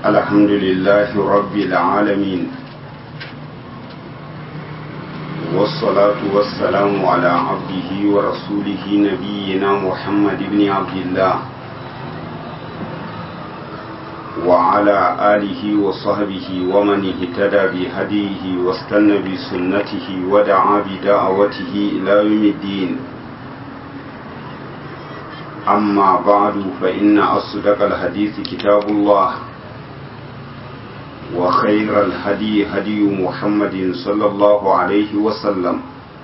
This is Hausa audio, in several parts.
الحمد لله رب العالمين والصلاة والسلام على عبده ورسوله نبينا محمد بن عبد الله وعلى آله وصحبه ومن اهتدى بهديه واستنى بسنته ودعا بدعوته إلى يوم الدين أما بعد فإن أصدق الحديث كتاب الله وخير الهدي هدي محمد صلى الله عليه وسلم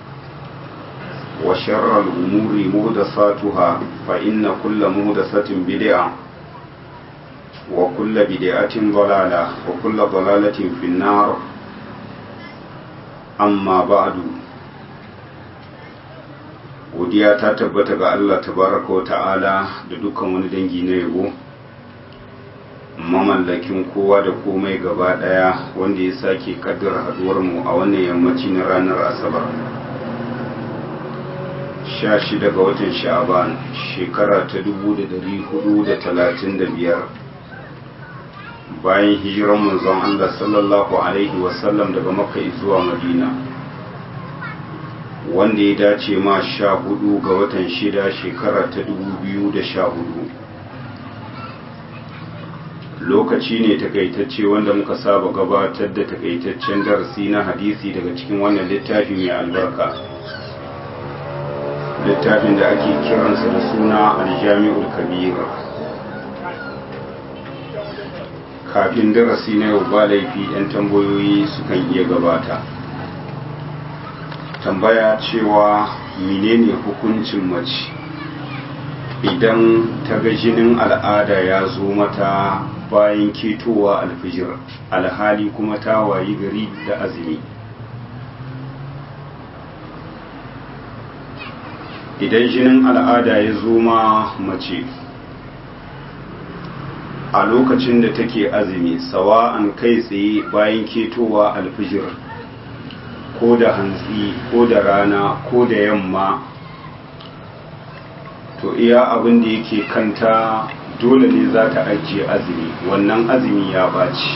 وشر الأمور مهدساتها فإن كل مهدسة بدعة وكل بدعة ضلالة وكل ضلالة في النار أما بعد godiya ta tabbata ga Allah tabaraka wa ta'ala da dukkan wani dangi na yabo mamallakin kowa da komai gaba daya wanda ya sake kaddara haduwar mu a wannan yammaci na ranar asabar 16 ga watan sha'aban shekara ta 1435 bayan hijiran manzon Allah sallallahu alaihi wasallam daga makka zuwa madina wanda ya dace ma sha hudu ga watan shida shekara ta dubu biyu da sha hudu lokaci ne takaitacce wanda muka saba gabatar da takaitaccen darasi na hadisi daga cikin wannan littafi mai albarka littafin da ake kiransa da suna aljami'ul kabir kafin darasi na yau ba laifi 'yan tambayoyi sukan iya gabata tambaya cewa menene hukuncin mace idan ta ga jinin al'ada ya zo mata bayan ketowa alfijir alhali kuma ta wayi gari da azumi idan jinin al'ada ya zo ma mace a lokacin da take azumi sawa'an kai tsaye bayan ketowa alfijir ko da hantsi ko da rana ko da yamma to iya abin da yake kanta dole ne za ta ajiye azumi wannan azumi ya baci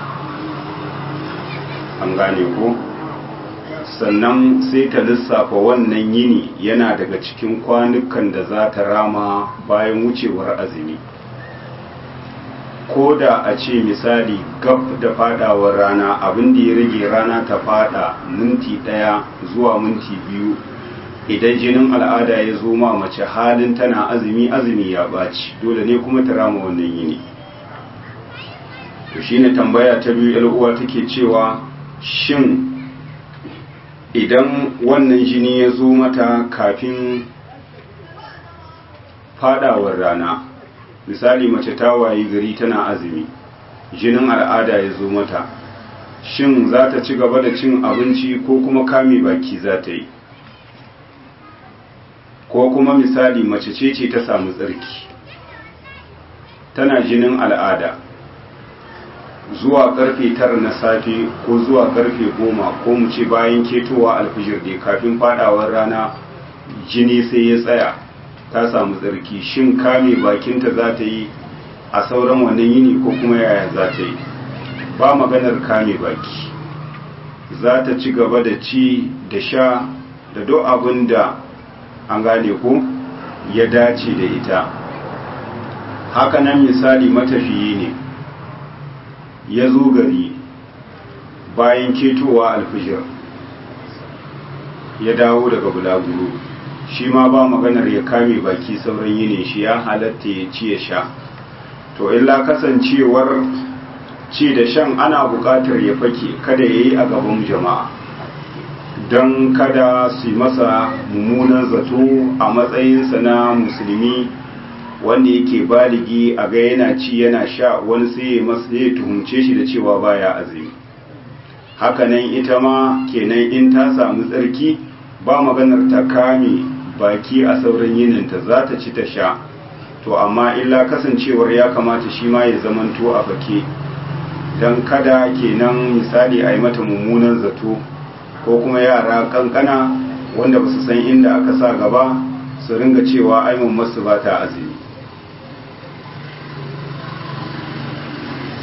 an gane ko sannan sai ta lissafa wannan yini yana daga cikin kwanukan da za ta rama bayan wucewar azumi ko da a ce misali gab da fadawar rana abin da ya rage rana ta fada minti daya zuwa minti biyu idan jinin al'ada ya zo ma mace halin tana azumi azumi ya baci dole ne kuma ta rama wannan yini to shine tambaya ta biyu yar uwa take cewa shin idan wannan jini ya zo mata kafin fadawar rana misali mace ta wayi gari tana azumi jinin al'ada ya zo mata shin za ta ci gaba da cin abinci ko kuma kame baki za ta yi ko kuma misali mace ce ce ta samu tsarki tana jinin al'ada zuwa karfe tara na safe ko zuwa karfe goma ko mu ce bayan ketowa alfijir dai kafin fadawar rana jini sai ya tsaya ta samu tsarki shin kame bakinta za ta yi a sauran wannan yini ko kuma yaya za ta yi ba maganar kame baki za ta ci gaba da ci da sha da duk abin da an gane ko ya dace da ita hakanan misali matafiyi ne ya zo gari bayan ketowa alfijir ya dawo daga bulaguro shi ma ba maganar ya kame baki sauran yini shi ya halatta ya ci ya sha to illa kasancewar ci da shan ana buƙatar ya fake kada ya yi a gaban jama'a don kada su yi masa mummunan zato a matsayinsa na musulmi wanda yake baligi a ga yana ci yana sha wani sai ya masa ya tuhumce shi da cewa baya azumi hakanan ita ma kenan in ta samu tsarki ba maganar ta kame baki a sauran yininta za ta ci ta sha to amma illa kasancewar ya kamata shi ma ya zamanto a fake don kada kenan misali a yi mata mummunan zato ko kuma yara kankana wanda ba su san inda aka sa gaba su ringa cewa aimun masu ba ta azumi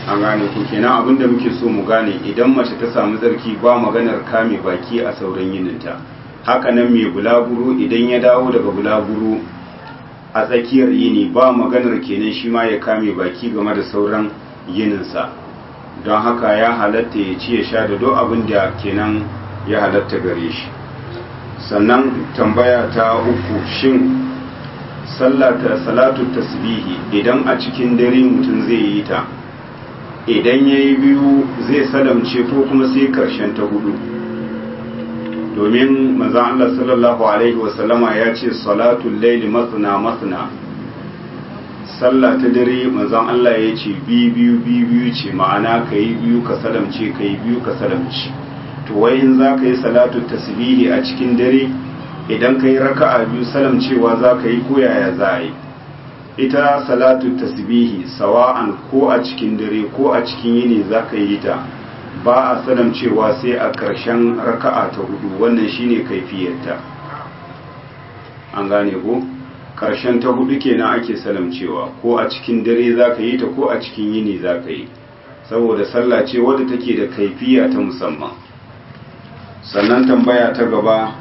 an gane ku kenan abinda muke so mu gane idan mace ta samu tsarki ba maganar kame baki a sauran yininta haka nan mai bulaguro idan ya dawo daga bulaguro a tsakiyar yini ba maganar kenan shi ma ya kame baki game da sauran yininsa don haka ya halatta ya ci ya sha da duk abin da kenan ya halatta gare shi sannan tambaya ta uku shin sallata salatu tasbihi idan a cikin dare mutum zai yi ta idan ya yi biyu zai salamce ko kuma sai karshen ta hudu domin manzan Allah sallallahu Alaihi wasallama ya ce salatun laili matsina matsina sallah ta dare manzan Allah ya ce biyu biyu ce ma'ana ka yi biyu ka salamce ka yi biyu ka salamce to wai in za ka yi salatu tasbihi a cikin dare idan ka yi raka'a biyu salamcewa za ka yi koyaya za a yi ita salatu tasbihi sawa'an ko a cikin dare ko a cikin yini za ka yi ta ba a salamcewa sai a ƙarshen raka'a ta hudu wannan shine kaifiyarta an gane ko ƙarshen ta hudu kenan ake salamcewa ko a cikin dare za ka yi ta ko a cikin yini za ka yi saboda sallah ce wadda take da kaifiya ta musamman sannan tambaya ta gaba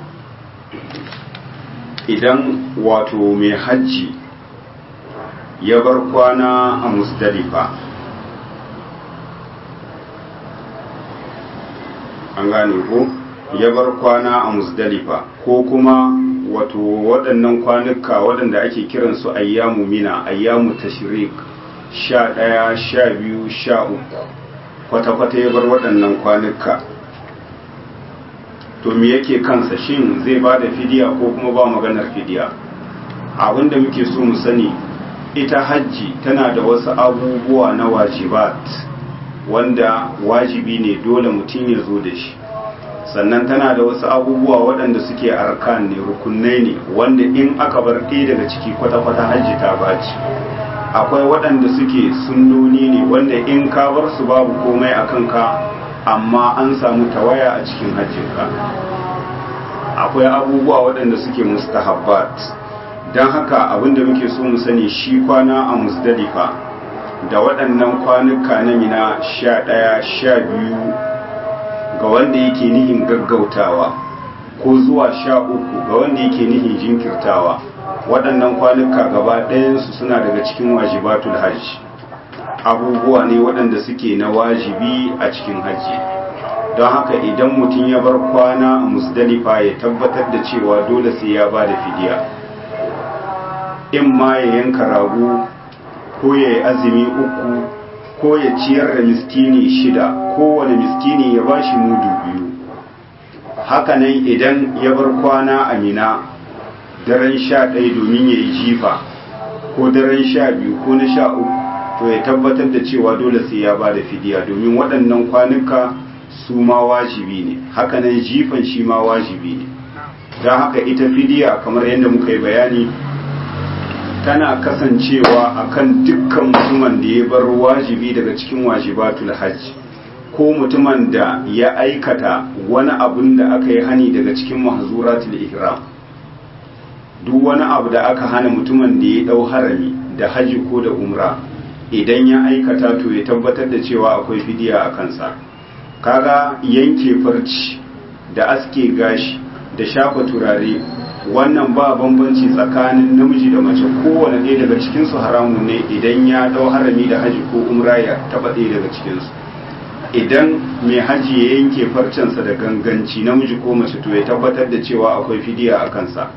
idan wato mai hajji ya bar kwana a musdalifa an gane ko ya bar kwana a musdalifa ko kuma wato waɗannan kwanuka waɗanda ake kiransu ayyamu mina ayyamu tashrik sha ɗaya sha biyu sha uku kwata-kwata ya bar waɗannan kwanuka to me yake kansa shin zai ba da fidiya ko kuma ba maganar fidiya abinda muke so mu sani ita hajji tana da wasu abubuwa na wajibat wanda wajibi ne dole mutum ya zo da shi sannan tana da wasu abubuwa waɗanda suke arkan ne rukunai ne wanda in aka bar ɗaya daga ciki kwata-kwata hajji ta baci akwai waɗanda suke sunnoni ne wanda in ka bar su babu komai a kanka amma an samu tawaya a cikin hajjinka akwai abubuwa waɗanda suke mustahabbat don haka abinda muke so mu sani shi kwana a musdalifa da waɗannan kwanuka na mina sha ɗaya sha biyu ga wanda yake nihin gaggautawa ko zuwa sha uku ga wanda yake nihin jinkirtawa waɗannan kwanuka gaba ɗayansu suna daga cikin wajibatul hajji abubuwa ne waɗanda suke na wajibi a cikin hajji don haka idan mutum ya bar kwana a musdalifa ya tabbatar da cewa dole sai ya ba da fidiya in ma ya yanka rago ko ya yi azumi uku ko ya ciyar da miskini shida kowane miskini ya ba shi mudu biyu hakanan idan ya bar kwana a mina daren sha ɗaya domin ya yi jifa ko daren sha biyu ko na sha uku to ya tabbatar da cewa dole sai ya ba da fidiya domin waɗannan kwanuka su ma wajibi ne hakanan jifan shi ma wajibi ne don haka ita fidiya kamar yadda muka yi bayani tana kasancewa akan dukkan mutumin da ya bar wajibi daga cikin wajibatul hajj ko mutumin da ya aikata wani abun da aka yi hani daga cikin mahzuratul ihram duk wani abu da aka hana mutumin da ya dau harami da haji ko da umra idan ya aikata to ya tabbatar da cewa akwai fidiya a kansa kaga yanke farci da aske gashi da shafa turare wannan ba bambanci tsakanin namiji da mace kowane ɗaya daga cikinsu haramun ne idan ya ɗau harami da haji ko umra ya taɓa ɗaya daga cikinsu idan mai haji ya yanke farcensa da ganganci namiji ko mace to ya tabbatar da cewa akwai fidiya a kansa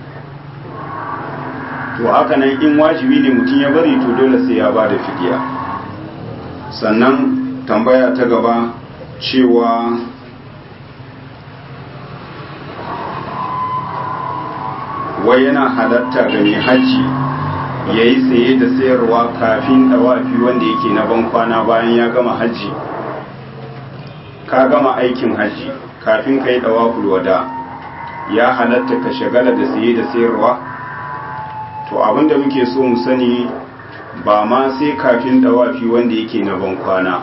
to haka nan in wajibi ne mutum ya bari to dole sai ya ba da fidiya sannan tambaya ta gaba cewa wai yana halatta ga mai hajji ya yi saye da sayarwa kafin dawafi wanda yake na ban kwana bayan ya gama hajji ka gama aikin hajji kafin ka yi dawaful wada ya halatta ka shagala da saye da sayarwa to abinda muke so mu sani ba ma sai kafin dawafi wanda yake na ban kwana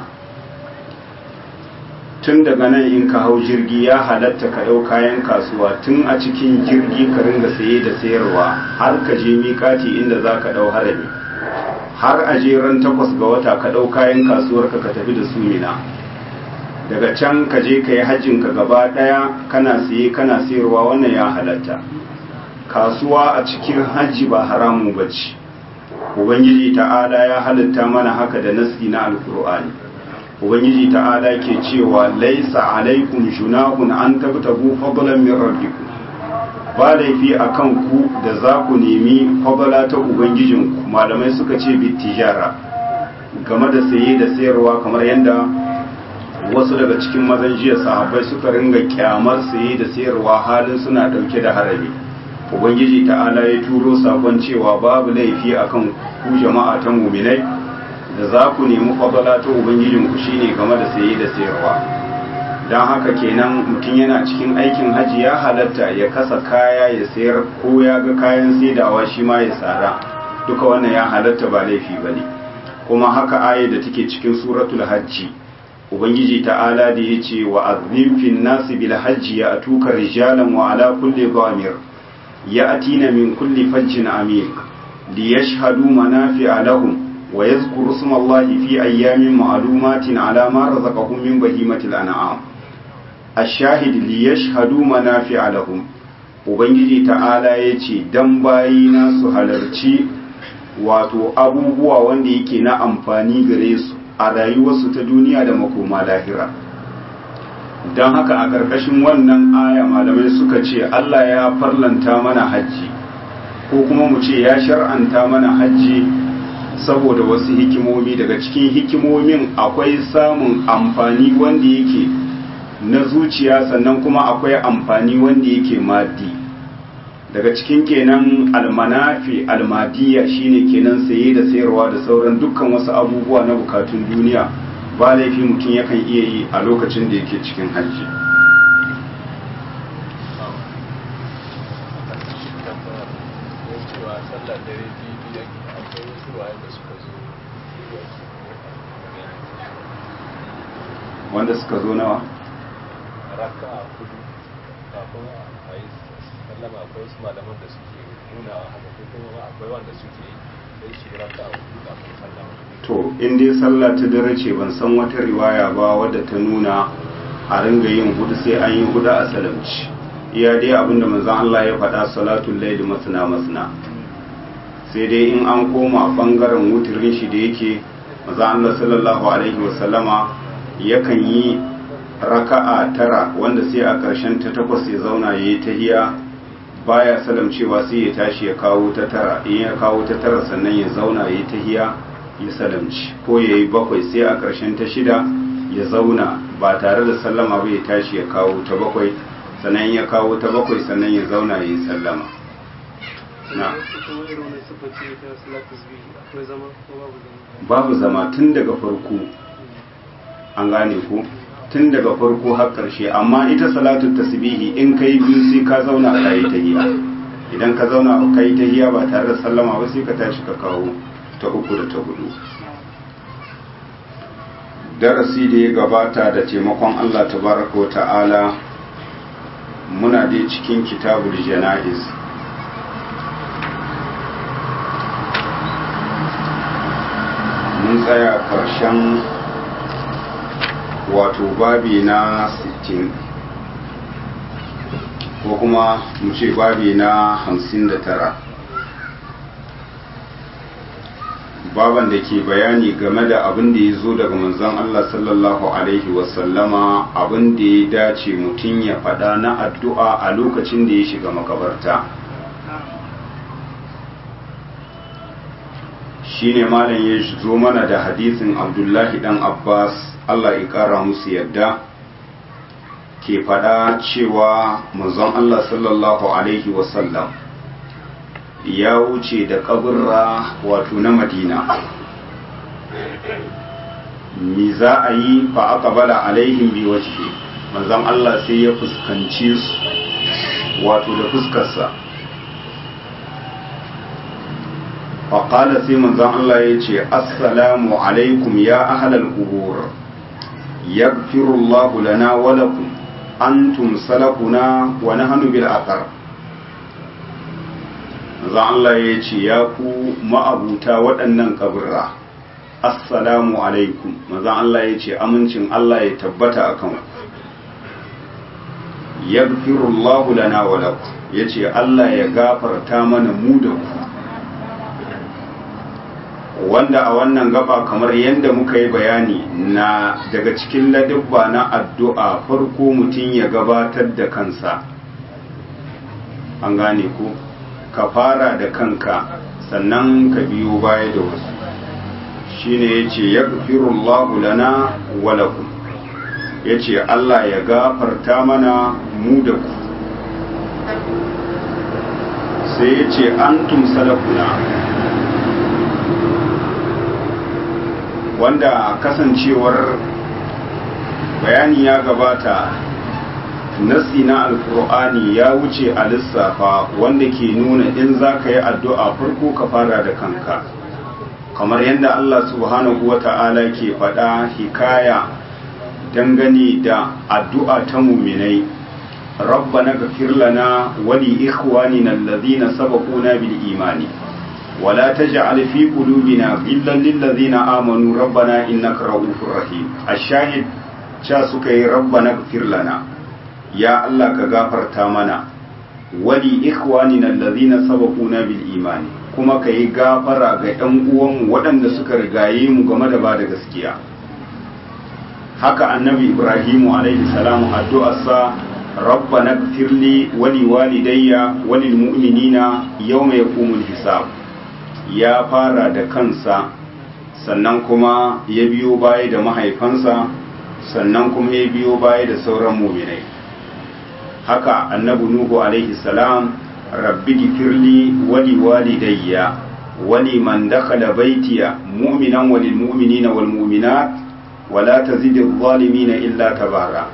tun daga nan in ka hau jirgi ya halatta ka ɗau kayan kasuwa tun a cikin jirgi ka ringa saye da sayarwa har ka je miƙati inda za ka ɗau harami har a ran takwas ga wata ka ɗau kayan kasuwarka ka tafi da su mina daga can ka je ka yi hajjinka gaba ɗaya kana siye kana sayarwa wannan ya halatta kasuwa a cikin hajji ba haramun bacci ubangiji ta'ala ya halatta mana haka da nasi na alkur'ani ubangiji ta'ala ke cewa laisa alaikum junahun an tabtagu fadlan min rabbikum ba laifi akan ku da za ku nemi fadla ta ubangijinku malamai suka ce bi tijara game da saye da sayarwa kamar yadda wasu daga cikin mazan jiya sahabbai suka ringa kyamar saye da sayarwa halin suna dauke da harami ubangiji ta'ala ya turo sakon cewa babu laifi akan ku jama'a ta muminai da za ku nemi fadala ta ubangijinku shine game da saye da sayarwa don haka kenan mutum yana cikin aikin hajji ya halatta ya kasa kaya ya sayar ko ya ga kayan saidawa shi ma ya tsara duka wannan ya halatta ba laifi ba ne kuma haka aya da take cikin suratul hajji ubangiji ta'ala da ya ce wa azim fin nasi bil hajji ya atuka rijalan wa ala kulli dhamir ya atina min kulli fajjin amik li yashhadu manafi'a lahum wa yadhkuru isma allahi fi ayyamin ma'lumatin ala ma razaqahum min bahimatil an'am ash-shahid li yashhadu manafi'a lahum ubangiji ta'ala yace dan bayina su halarci wato abubuwa wanda yake na amfani gare su a rayuwarsu ta duniya da makoma lahira don haka a ƙarƙashin wannan aya malamai suka ce Allah ya farlanta mana hajji ko kuma mu ce ya shar'anta mana hajji saboda wasu hikimomi daga cikin hikimomin akwai samun amfani wanda yake na zuciya sannan kuma akwai amfani wanda yake maddi daga cikin kenan almanafi almadiya shine kenan saye da sayarwa da sauran dukkan wasu abubuwa na bukatun duniya ba laifi mutum yakan iya yi a lokacin da yake cikin hajji wanda suka zo nawa raka a kudu kafin a yi sallama akwai wasu malaman da suke nuna haka ko kuma akwai wanda suke sai shi raka a kudu kafin sallama to in dai sallah ta dare ce ban san wata riwaya ba wadda ta nuna a ringa yin hudu sai an yi hudu a salamci iya dai abinda manzon Allah ya faɗa salatul laili masna masna sai dai in an koma bangaren wuturin shi da yake manzon Allah sallallahu alaihi wasallama yakan yi raka'a tara wanda sai a ƙarshen ta takwas ya zauna ya yi tahiya baya salamcewa sai ya tashi ya kawo ta tara in ya kawo ta tara sannan ya zauna ya yi tahiya ya salamci ko ya yi bakwai sai a ƙarshen ta shida ya zauna ba tare da sallama ba ya tashi ya kawo ta bakwai sannan ya kawo ta bakwai sannan ya zauna ya yi sallama na babu zama tun daga farko an gane ku tun daga farko har ƙarshe amma ita salatu tasbihi in kai biyu sai ka zauna ka yi tahiya idan ka zauna ka yi tahiya ba tare da sallama ba sai ka tashi ka kawo ta uku da ta hudu darasi da ya gabata da taimakon Allah tabaraka wa ta'ala muna dai cikin kitabul jana'iz mun tsaya ƙarshen wato babi na 60 ko kuma mu ce babi na 59 baban da ke bayani game da abin da ya zo daga manzon Allah sallallahu Alaihi wasallama abin da ya dace mutum ya faɗa na addu'a a lokacin da ya shiga makabarta shi ne malam ya zo mana da hadisin abdullahi dan abbas Allah ya ƙara musu yadda ke faɗa cewa manzon Allah sallallahu Alaihi wasallam ya wuce da kaburra wato na madina mi za a yi fa aka bala alaihim bi wajhi manzon Allah sai ya fuskanci su wato da fuskarsa faƙala sai manzon Allah ya ce assalamu alaikum ya ahlal qubur yaghfirullahu lana wa lakum antum salafuna wa nahnu bil aqar maza Allah ya ce ya ku ma'abuta waɗannan kaburra assalamu alaikum maza Allah ya ce amincin Allah ya tabbata a kan yaghfirullahu lana wa lakum yace Allah ya gafarta mana mu da ku wanda a wannan gaba kamar yadda muka yi bayani na daga cikin ladubba na addu'a farko mutum ya gabatar da kansa an gane ku ka fara da kanka sannan ka biyo baya da wasu shine yace yaghfirullahu lana wa lakum yace Allah ya gafarta mana mu da ku sai yace antum salafuna wanda kasancewar bayani ya gabata nasi na alkur'ani ya wuce a lissafa wanda ke nuna in za ka yi addu'a farko ka fara da kanka kamar yadda Allah subhanahu wa ta'ala ke faɗa hikaya dangane da addu'a ta muminai rabbana gafir lana wali ikhwanina allazina sabaquna bil imani ولا تجعل في قلوبنا غلا للذين آمنوا ربنا إنك رؤوف رحيم الشاهد cha suka yi rabbana gfir lana ya Allah ka gafarta mana wali ikhwanina allazina sabaquna bil imani kuma ka yi gafara ga ɗan uwanmu waɗanda suka rigaye mu game da ba da gaskiya haka annabi ibrahimu alaihi salamu addu'arsa rabbana gfirli wali walidayya walil mu'minina yawma yaqumul hisab ya fara da kansa sannan kuma ya biyo baya da mahaifansa sannan kuma ya biyo baya da sauran muminai haka annabi nuhu alaihi salam rabbi gifirli wali walidayya wali man dakhala baitiya mu'minan walil mu'minina wal mu'minat wala tazidi adh-dhalimina illa tabara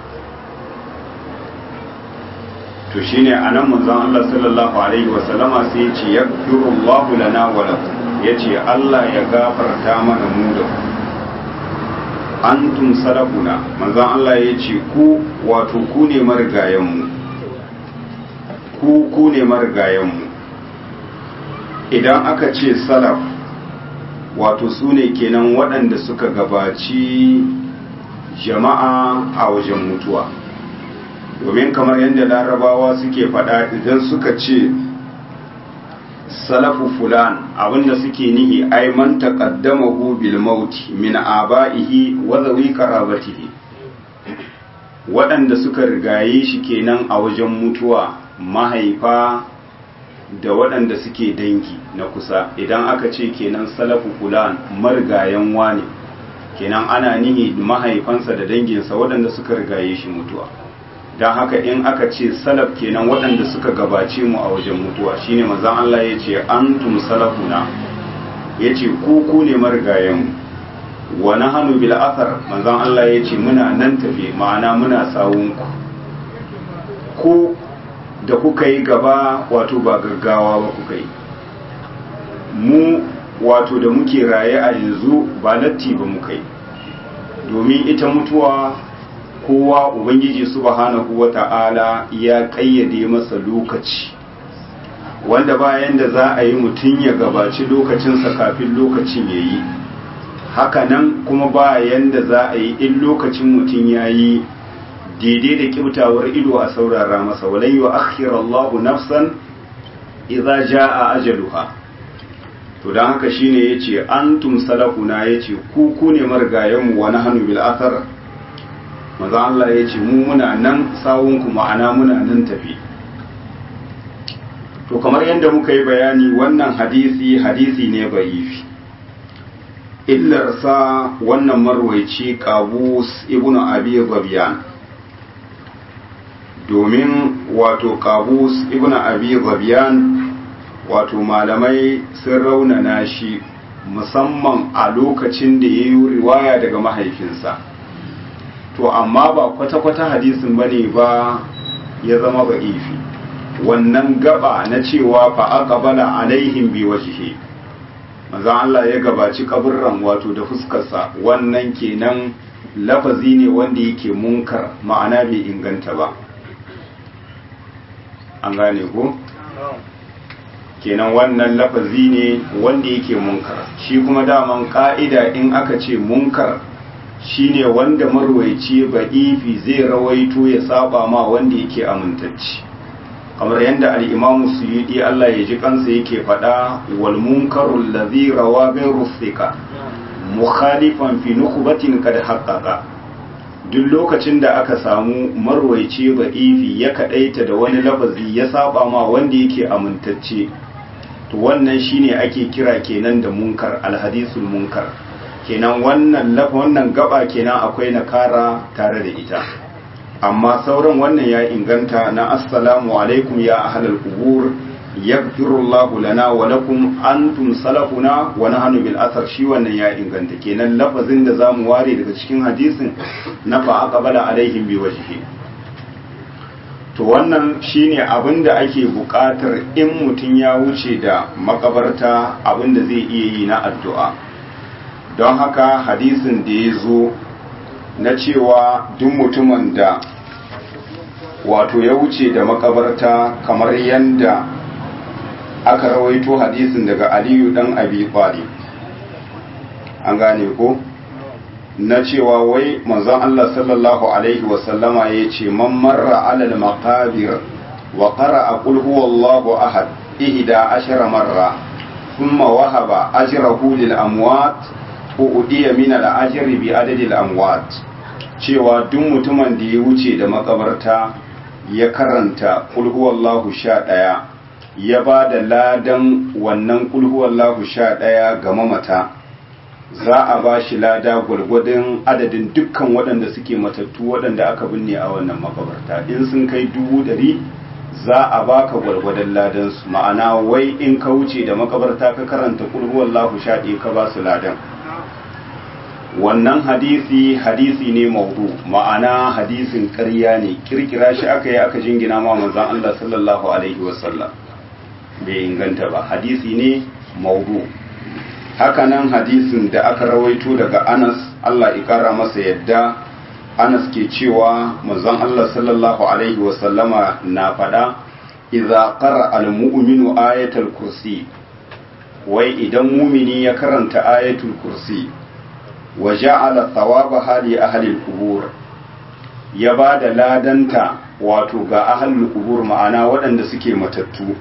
to shine anan manzon Allah sallallahu alaihi wa sallama sai ya ce yaghfirullahu lana wa lakum yace Allah ya gafarta mana mu da ku antum salafuna manzon Allah ya ce ku wato ku ne marigayen mu ku ku ne marigayen mu idan aka ce salaf wato su ne kenan waɗanda suka gabaci jama'a a wajen mutuwa domin kamar yadda larabawa suke faɗa idan suka ce salafu fulan abinda suke nihi ai man taqaddamahu bil mauti min aba'ihi wa zawi qarabatihi waɗanda suka rigaye shi kenan a wajen mutuwa mahaifa da waɗanda suke dangi na kusa idan aka ce kenan salafu fulan marigayen wani kenan ana nihi mahaifansa da danginsa waɗanda suka rigaye shi mutuwa don haka in aka ce salaf kenan waɗanda suka gabace mu a wajen mutuwa shine manzon Allah ya ce antum salafuna ya ce ku ku ne marigayen wa nahnu bil athar manzon Allah ya ce muna nan tafe ma'ana muna sawun ku ku da kuka yi gaba wato ba gaggawa ba kuka yi mu wato da muke raye a yanzu ba latti ba muka yi domin ita mutuwa kowa ubangiji subhanahu wata'ala ya kayyade masa lokaci wanda bayan da za a yi mutum ya gabaci lokacinsa kafin lokacin ya yi hakanan kuma bayan da za a yi in lokacin mutum ya yi daidai da kyautawar ido a saurara masa walai wa akhirallahu nafsan idza jaa ajaluha to dan haka shine yace antum salafuna yace ku ku ne margayen mu wa nahnu bil athar manzo Allah yace mu muna nan sawun ku ma'ana muna nan tafi to kamar yadda muka yi bayani wannan hadisi hadisi ne ba'ifi illarsa wannan marwaici qabus ibnu abi zabiyan domin wato kabus ibn abi zabiyan wato malamai sun raunana shi musamman a lokacin da ya yi riwaya daga mahaifinsa to amma ba kwata-kwata hadisin ba ne ba ya zama ba ifi wannan gaba na cewa fa aqbala alaihim bi wajhi manzo Allah ya gabaci kaburran wato da fuskarsa wannan kenan lafazi ne wanda yake munkar ma'ana bai inganta ba an gane ko kenan wannan lafazi ne wanda yake munkar shi kuma daman ka'ida in aka ce munkar shine wanda marwaici ba'ifi zai rawaito ya saba ma wanda yake amintacci kamar yadda al'imamu suyudi Allah ya ji kansa yake faɗa wal munkarul ladhi rawa ghayru thika mukhalifan fi nukhbatin kad haqqaqa duk lokacin da aka samu marwaice ba'ifi ya kadaita da wani lafazi ya saba ma wanda yake amintacce to wannan shine ake kira kenan da munkar alhadisul munkar kenan wannan wannan gaba kenan akwai nakara tare da ita amma sauran wannan ya inganta na assalamu alaikum ya ahlal qubur yaghfirullahu lana wa lakum antum salafuna wa nahnu bil athar shi wannan ya inganta kenan lafazin da zamu ware daga cikin hadisin na fa aqbala alaihim bi wajhi to wannan shine abinda ake buƙatar in mutum ya wuce da makabarta abinda zai iya yi na addu'a don haka hadisin da ya zo na cewa duk mutumin da wato ya wuce da makabarta kamar yadda aka rawaito hadisin daga aliyu dan abi talib an gane ko na cewa wai manzon Allah sallallahu alaihi wasallama ya ce man marra alal maqabir wa qara'a qul huwallahu ahad ihda ashara marra thumma wahaba ajrahu lil amwat udiya min al ajri bi adadi al amwat cewa duk mutumin da ya wuce da makabarta ya karanta qul huwallahu sha ɗaya ya ba da ladan wannan qul huwallahu sha ɗaya ga mamata za a ba shi lada gwargwadon adadin dukkan waɗanda suke matattu waɗanda aka binne a wannan makabarta in sun kai dubu ɗari za a baka gwargwadon ladansu ma'ana wai in ka wuce da makabarta ka karanta kulhuwallahu sha ɗaya ka ba su ladan wannan hadisi hadisi ne maudu ma'ana hadisin ƙarya ne kirkira shi aka yi aka jingina ma manzon Allah sallallahu alaihi wasallam bai inganta ba hadisi ne maudu hakanan hadisin da aka rawaito daga Anas Allah ikara masa yadda Anas ke cewa manzon Allah sallallahu alaihi wasallama na fada idza qara al-mu'minu ayatul kursi wai idan mumini ya karanta ayatul kursi wa ja'ala thawabaha li ahli al-qubur ya bada ladanta wato ga ahli al-qubur ma'ana waɗanda suke matattu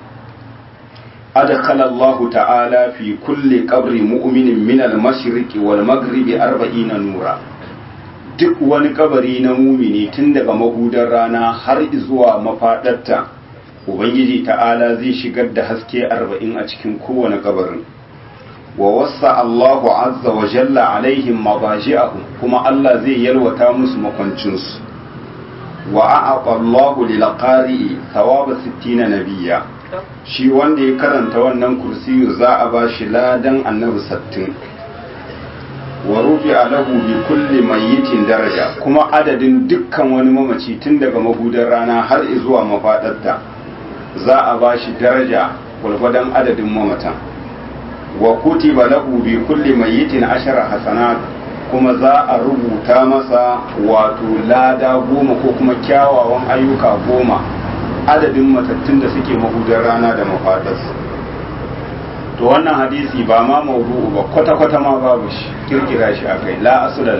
أدخل الله تعالى في كل قبر مؤمن من المشرق والمغرب أربعين نورا duk wani kabari na mumini tun daga mahudar rana har zuwa mafaɗarta ubangiji ta'ala zai shigar da haske arba'in a cikin kowane kabarin wa wasa Allahu azza wa jalla alaihim mabaji'ahum kuma Allah zai yalwata musu makwancinsu wa a'aqa Allahu lil qari'i thawaba 60 nabiyya shi wanda ya karanta wannan kursiyu za a ba shi ladan annabi sattin wa rufi alahu bi kulli mayyitin daraja kuma adadin dukkan wani mamaci tun daga mahudar rana har zuwa mafadarta za a ba shi daraja gwargwadon adadin mamatan wa kutiba lahu bi kulli mayyitin ashara hasanat kuma za a rubuta masa wato lada goma ko kuma kyawawan ayyuka goma adadin matattun da suke mahudar rana da mafadarsu to wannan hadisi ba ma maudu'u ba kwata-kwata ma babu shi kirkira shi a kai la asula da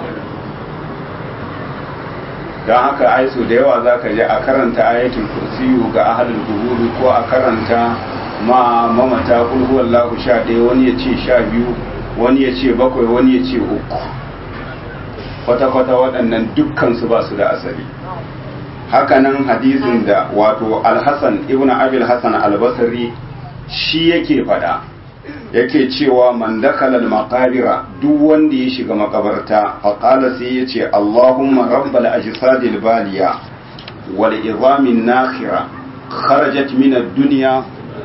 don haka aiso da yawa za ka je a karanta ayatul kursiyu ga ahalul guburi ko a karanta ma mamata kulhuwallahu sha ɗaya wani ya ce sha biyu wani ya ce bakwai wani ya ce uku kwata-kwata waɗannan dukkansu ba su da asali hakanan hadisin da wato alhassan ibn abil hassan albasari shi yake fada yake cewa man dakala al-maqabira duk wanda ya shiga makabarta fa qala sai yace Allahumma rabbal ajsadil baliya wal izamin nakhira kharajat min ad-dunya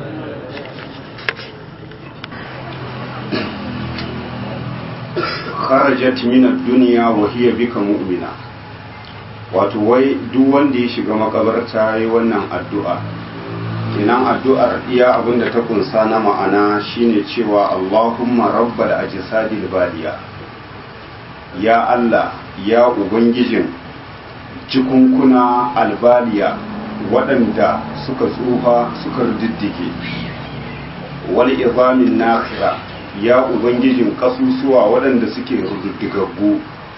kharajat min ad-dunya wa hiya bika mu'mina wato wai duk wanda ya shiga makabarta yayi wannan addu'a kenan addu'ar iya abinda ta kunsa na ma'ana shine cewa Allahumma rabbal ajsadil baliya ya Allah ya ubangijin jikunkuna albaliya waɗanda suka tsufa suka diddige wani izamin nakhira ya ubangijin kasusuwa waɗanda suke rududdigaggu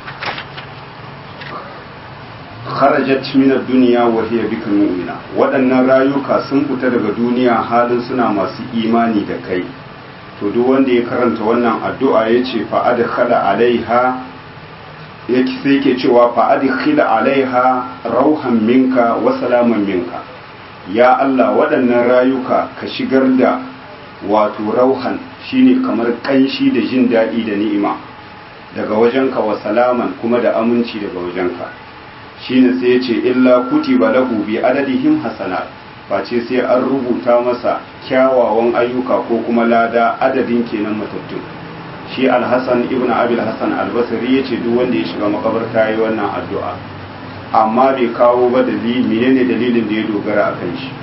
kharajat min ad-dunya wa hiya bika mu'mina waɗannan rayuka sun fita daga duniya halin suna masu imani da kai to duk wanda ya karanta wannan addu'a yace fa adkhala alaiha yake sai yake cewa fa adkhila alaiha rauhan minka wa salaman minka ya Allah waɗannan rayuka ka shigar da wato rauhan shine kamar kanshi da jin daɗi da ni'ima daga wajenka wa salaman kuma da aminci daga wajenka shine sai ya ce illa kutiba lahu bi adadihim hasanat face sai an rubuta masa kyawawan ayyuka ko kuma lada adadin kenan matattun shi alhassan ibn abil hassan albasari ya ce duk wanda ya shiga makabarta yi wannan addu'a amma bai kawo ba dalili menene dalilin da ya dogara a kan shi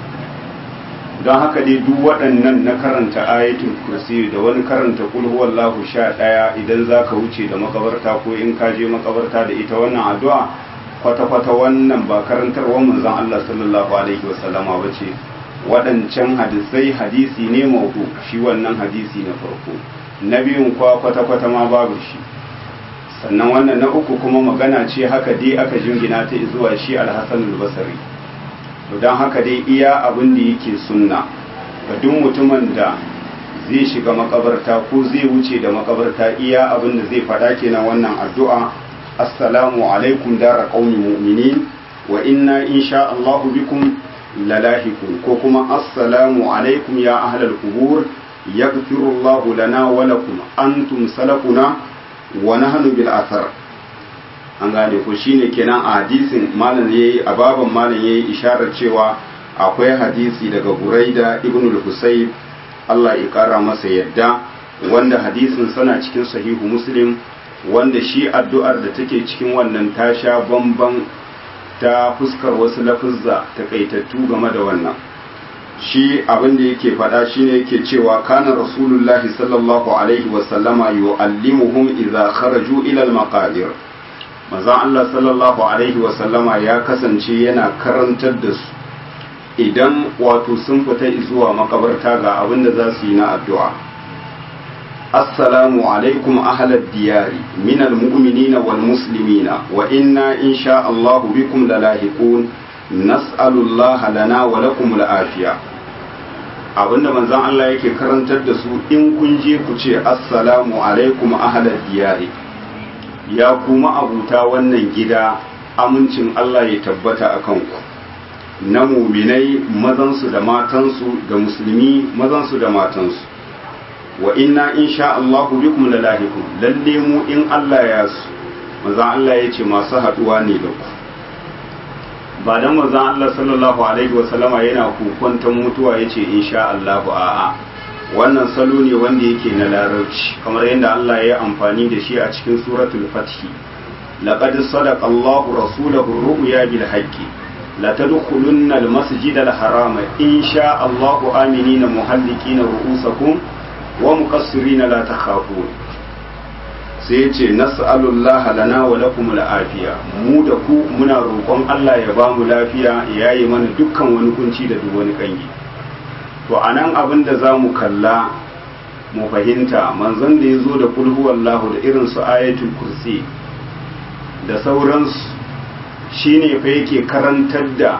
don haka dai duk waɗannan na karanta ayatul kursi da wani karanta kul huwallahu sha ɗaya idan za ka wuce da makabarta ko in ka je makabarta da ita wannan addu'a kwata-kwata wannan ba karantarwar manzon Allah sallallahu alaihi wasallama ba ce waɗancan hadisai hadisi ne maudu shi wannan hadisi na farko na biyun kwa kwata-kwata ma babu shi sannan wannan na uku kuma magana ce haka dai aka jingina ta zuwa shi alhassan albasari to don haka dai iya abin da yake sunna ga duk mutumin da zai shiga makabarta ko zai wuce da makabarta iya abin da zai faɗa kenan wannan addu'a assalamu alaikum dara qaumi mu'minin wa inna insha Allahu bikum lalahikun ko kuma assalamu alaikum ya ahlal qubur yaghfiru Allahu lana wa lakum antum salafuna wa nahnu bil athar an gane ko shine kenan a hadisin malam yayi a baban malam yayi isharar cewa akwai hadisi daga Buraida ibn al-Husayb Allah ya kara masa yadda wanda hadisin sana cikin sahihu Muslim wanda shi addu'ar da take cikin wannan ta sha bamban ta fuskar wasu lafuzza takaitattu game da wannan shi abin da yake faɗa shine yake cewa kana rasulullahi sallallahu alaihi wasallama yu'allimuhum idza kharaju ila al-maqabir manzon Allah sallallahu alaihi wasallama ya kasance yana karantar da su idan wato sun fita zuwa makabarta ga abin da za su yi na addu'a السلام عليكم أهل الديار من المؤمنين والمسلمين وإنا إن شاء الله بكم للاحقون نسأل الله لنا ولكم العافية abinda manzon Allah yake karantar da su in kun je ku ce assalamu alaikum ahlal diyari ya kuma abuta wannan gida amincin Allah ya tabbata a kanku na muminai mazansu da matansu da musulmi mazansu da matansu wa inna insha Allahu bikum lalahikum lalle mu in Allah ya su manzon Allah ya ce masu haduwa ne da ku ba dan manzon Allah sallallahu alaihi wa sallama yana kukwantan mutuwa yace insha Allahu a'a wannan salo ne wanda yake na larabci kamar yadda Allah ya yi amfani da shi a cikin suratul fath laqad sadaqa Allahu rasulahu ar-ru'ya bil haqqi la tadkhulunna al-masjida al-harama insha Allahu aminina muhallikina ru'usakum wa muqassirina la takhafun sai ya ce nas'alullaha lana wa lakum al'afiya mu da ku muna roƙon Allah ya ba mu lafiya ya yi mana dukkan wani kunci da duk wani kangi to anan abin da za mu kalla mu fahimta manzon da ya zo da kulhu wallahu da irin su ayatul kursi da sauransu shine fa yake karantar da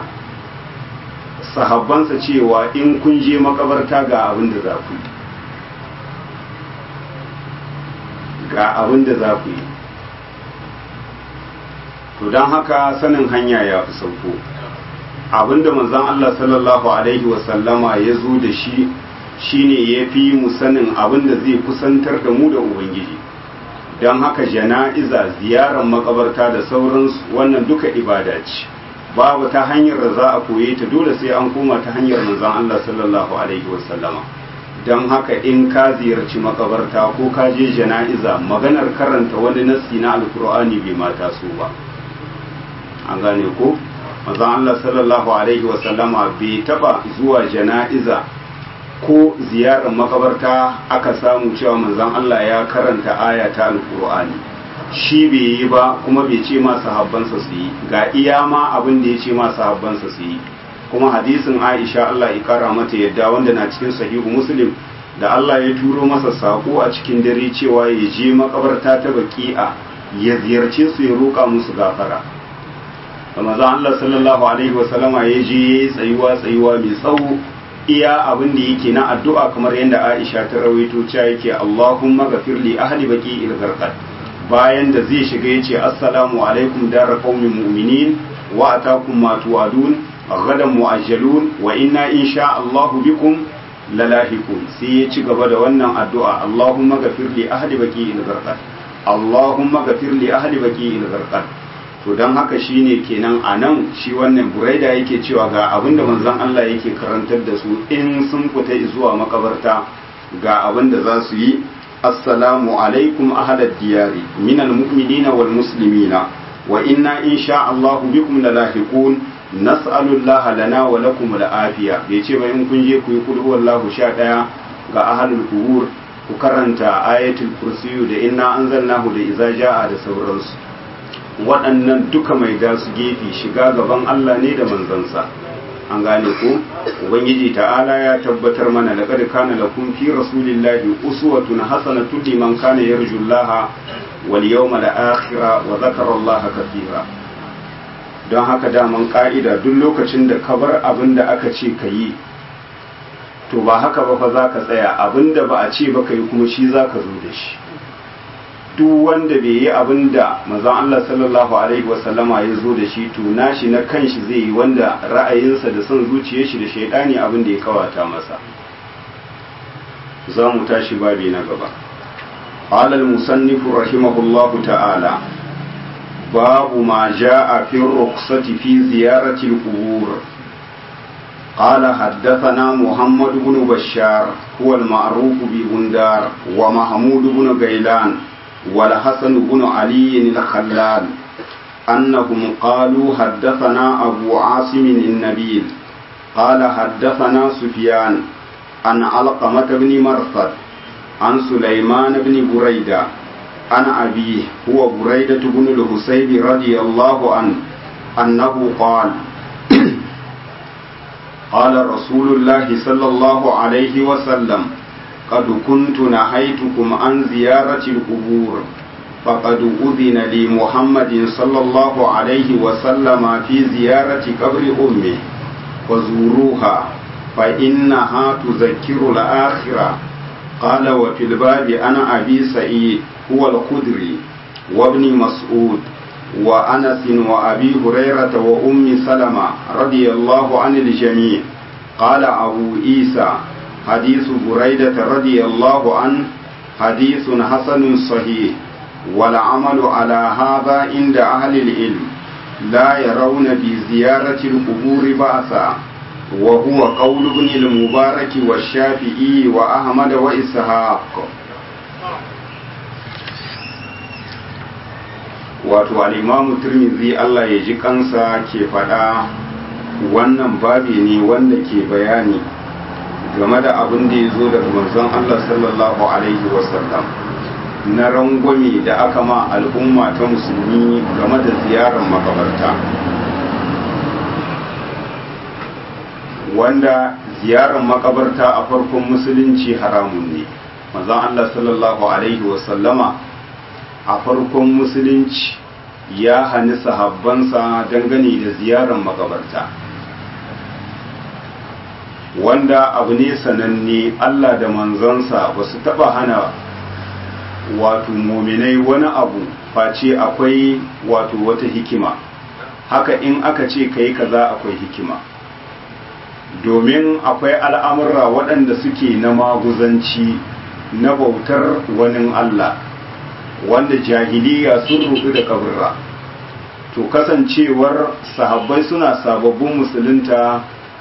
sahabbansa cewa in kun je makabarta ga abin da za ku yi ga abin da za ku yi to don haka sanin hanya ya fi sauko abin da manzan Allah sallallahu Alaihi wasallama ya zo da shi shine ya fi mu sanin abin da zai kusantar da mu da Ubangiji don haka jana'iza ziyarar makabarta da sauransu wannan duka ibada ce babu ta hanyar da za a koye ta dole sai an koma ta hanyar manzan Allah sallallahu Alaihi wasallama don haka in ka ziyarci makabarta ko ka je jana'iza maganar karanta wani nassi na alkur'ani bai mata su ba an gane ko mazan Allah sallallahu alaihi wasallama bai taba zuwa jana'iza ko ziyarar makabarta aka samu cewa manzon Allah ya karanta aya ta alkur'ani shi bai yi ba kuma bai ce ma sahabbansa su yi ga iya ma abin da ya ce ma sahabbansa su yi kuma hadisin Aisha Allah ya kara mata yadda wanda na cikin sahihu Muslim da Allah ya turo masa sako a cikin dare cewa ya je makabarta ta baki'a ya ziyarce su ya roƙa musu gafara Ramazan Allah sallallahu alaihi wasallama ya je ya yi tsayuwa tsayuwa mai tsawo iya abin da yake na addu'a kamar yadda Aisha ta rawaito cewa yake Allahumma ghafir li ahli baqi il bayan da zai shiga yace assalamu alaikum dar qaumin mu'minin wa atakum ma tu'adun ghadan mu'ajjalun wa inna insha Allahu bikum lalahiqun sai ya ci gaba da wannan addu'a Allahumma ghafir li ahli baqi il Allahumma ghafir li ahli baqi il to don haka shine kenan a nan shi wannan buraida yake cewa ga abin da manzon Allah yake karantar da su in sun fita zuwa makabarta ga abin da za su yi assalamu alaikum ahlad diyari minal mu'minina wal muslimina wa inna insha Allah bikum lalahiqun nas'alu Allah lana wa lakum al-afiya bai ce ba in kun je ku yi kul huwallahu sha daya ga ahlul qubur ku karanta ayatul kursiyu da inna anzalnahu da iza jaa da sauransu waɗannan duka mai da su gefe shiga gaban Allah ne da manzansa an gane ko ubangiji ta'ala ya tabbatar mana da kad kana lakum fi rasulillahi uswatun hasanatun liman kana yarjullaha wal yawmal akhir wa dhakara Allah kathira don haka daman ka'ida duk lokacin da ka bar abin da aka ce ka yi to ba haka ba fa za ka tsaya abin da ba a ce ba ka yi kuma shi za ka zo da shi duk wanda bai yi abin da mazan Allah sallallahu Alaihi wasallama ya zo da shi to nashi na kanshi zai yi wanda ra'ayinsa da son zuciyar shi da shaidani abin da ya kawata masa za mu tashi babi na gaba alal musannifu rahimahullahu ta'ala babu ma ja'a fi rukhsati fi ziyarati al-qubur قال حدثنا محمد بن بشار هو المعروف ببندار ومحمود بن غيلان والحسن بن علي الخلال أنهم قالوا حدثنا أبو عاصم النبيل قال حدثنا سفيان عن علقمة بن مرثد عن سليمان بن بريدة عن أبيه هو بريدة بن الحسيب رضي الله عنه أنه قال قال رسول الله صلى الله عليه وسلم قد كنت نهيتكم عن زيارة القبور فقد أذن لي محمد صلى الله عليه وسلم في زيارة قبر أمه فزوروها فإنها تذكر الآخرة قال وفي الباب أنا أبي سعيد هو الخدري وابن مسعود وأنس وأبي هريرة وأم سلمة رضي الله عن الجميع قال أبو عيسى حديث بريدة رضي الله عنه حديث حسن صحيح والعمل على هذا عند أهل العلم لا يرون بزيارة القبور بأسا وهو قول ابن المبارك والشافعي وأحمد وإسحاق wato al'imamu turmizi Allah ya ji kansa ke faɗa wannan babi ne wanda ke bayani game da abin da ya zo daga manzon Allah sallallahu Alaihi wasallam na rangwame da aka ma al'umma ta musulmi game da ziyarar makabarta wanda ziyarar makabarta a farkon musulunci haramun ne manzon Allah sallallahu Alaihi wasallama a farkon musulunci ya hani sahabbansa dangane da ziyarar makabarta wanda abu ne sananne Allah da manzansa ba su taba hana wato muminai wani abu face akwai wato wata hikima haka in aka ce kai kaza akwai hikima domin akwai al'amurra waɗanda suke na maguzanci na bautar wani Allah wanda jahiliya sun rudu da kaburra to kasancewar sahabbai suna sababbin musulunta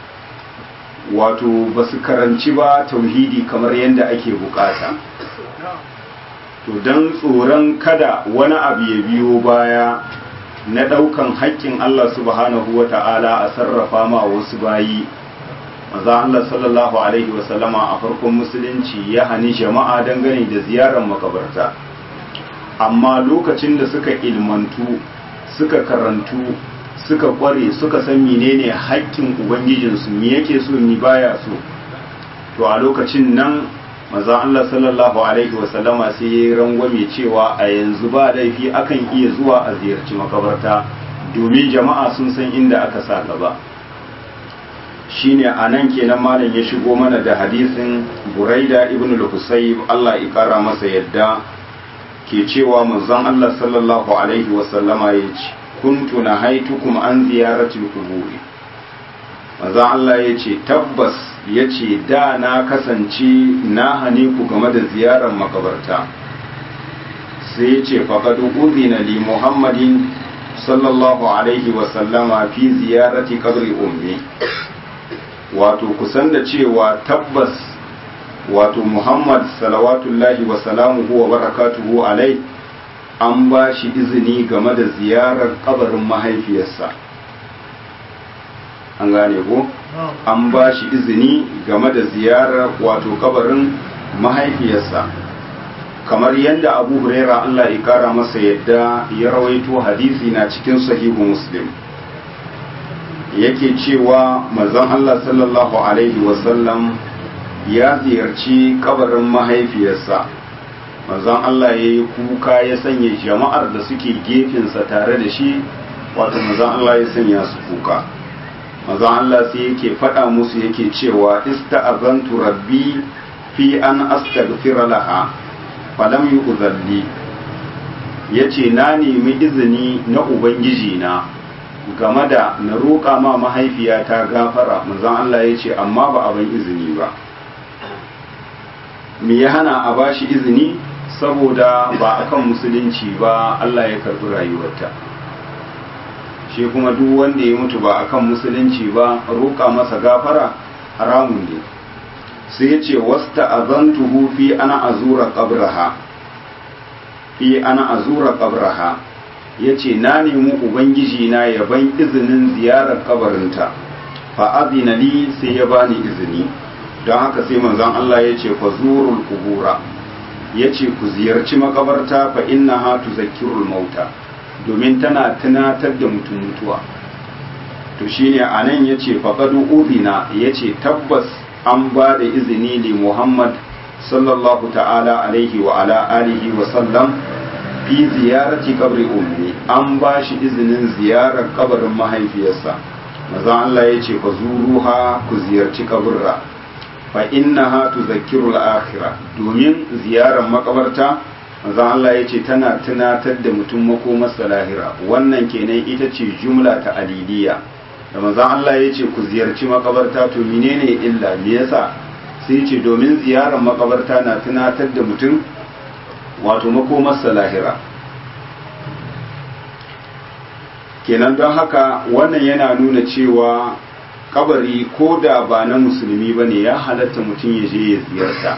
wato ba su karanci ba tauhidi kamar yadda ake bukata to don tsoron kada wani abu ya biyo baya na ɗaukan haƙƙin Allah subhanahu wa ta'ala a sarrafa ma wasu bayi maza Allah sallallahu alaihi wasallama a farkon musulunci ya hani jama'a dangane da ziyarar makabarta amma lokacin da suka ilmantu suka karantu suka kware suka san menene haƙƙin ubangijinsu me yake so ni baya so to a lokacin nan manzon Allah sallallahu alaihi wasallama sai ya yi rangwame cewa a yanzu ba laifi akan iya zuwa a ziyarci makabarta domin jama'a sun san inda aka sa gaba shine a nan kenan malam ya shigo mana da hadisin buraida ibn al-husayb Allah ya kara masa yadda ke cewa manzon Allah sallallahu alaihi wasallama ya ce kuntu nahaitukum an ziyaratil quburi manzon Allah ya ce tabbas ya ce da na kasance na hane ku game da ziyarar makabarta sai ya ce faƙad uzina li muhammadin sallallahu alaihi wasallama fi ziyarati kabri ummi wato kusan da cewa tabbas wato muhammad salawatullahi wa salamuhu wa barakatuhu alai an ba shi izini game da ziyarar kabarin mahaifiyarsa an gane ko an ba shi izini game da ziyarar wato kabarin mahaifiyarsa kamar yadda abu huraira allah ya kara masa yadda ya rawaito hadisi na cikin sahihu muslim yake cewa mazan allah sallallahu alaihi wasallam ya ziyarci kabarin mahaifiyarsa mazan allah ya yi kuka ya sanya jama'ar da suke gefensa tare da shi wato mazan allah ya sanya su kuka mazan allah sai yake faɗa musu yake cewa ista'azantu rabbi fi an astaghfira laha falam yi uzalli ya ce na nemi izini na ubangiji na game da na roƙa ma mahaifiyata gafara manzon Allah ya ce amma ba abin izini ba me ya hana a ba shi izini saboda ba akan musulunci ba Allah ya karɓi rayuwarta shi kuma duk wanda ya mutu ba akan musulunci ba roƙa masa gafara haramun ne sai ya ce wasta azantuhu fi ana azura qabraha fi ana azura qabraha yace na nemi ubangiji na ya ban izinin ziyarar kabarinta fa azina li sai ya bani izini don haka sai manzon Allah ya ce fa zurul qubura yace ku ziyarci makabarta fa innaha tuzakkirul mauta domin tana tunatar da mutum mutuwa to shine anan yace faqad udina yace tabbas an ba da izini li Muhammad sallallahu ta'ala alaihi wa ala alihi wa sallam fi ziyarati kabri ummi an ba shi izinin ziyarar kabarin mahaifiyarsa mazan Allah ya ce fa zuruha ku ziyarci kaburra fa innaha tuzakkiru al-akhirah domin ziyarar makabarta mazan Allah ya ce tana tunatar da mutum makomarsa lahira wannan kenan ita ce jumla ta aliliya da manzon Allah ya ce ku ziyarci makabarta to menene illa me yasa sai ce domin ziyarar makabarta na tunatar da mutum wato makomarsa lahira kenan don haka wannan yana nuna cewa kabari ko da ba na musulmi ba ne ya halatta mutum ya je ya ziyarta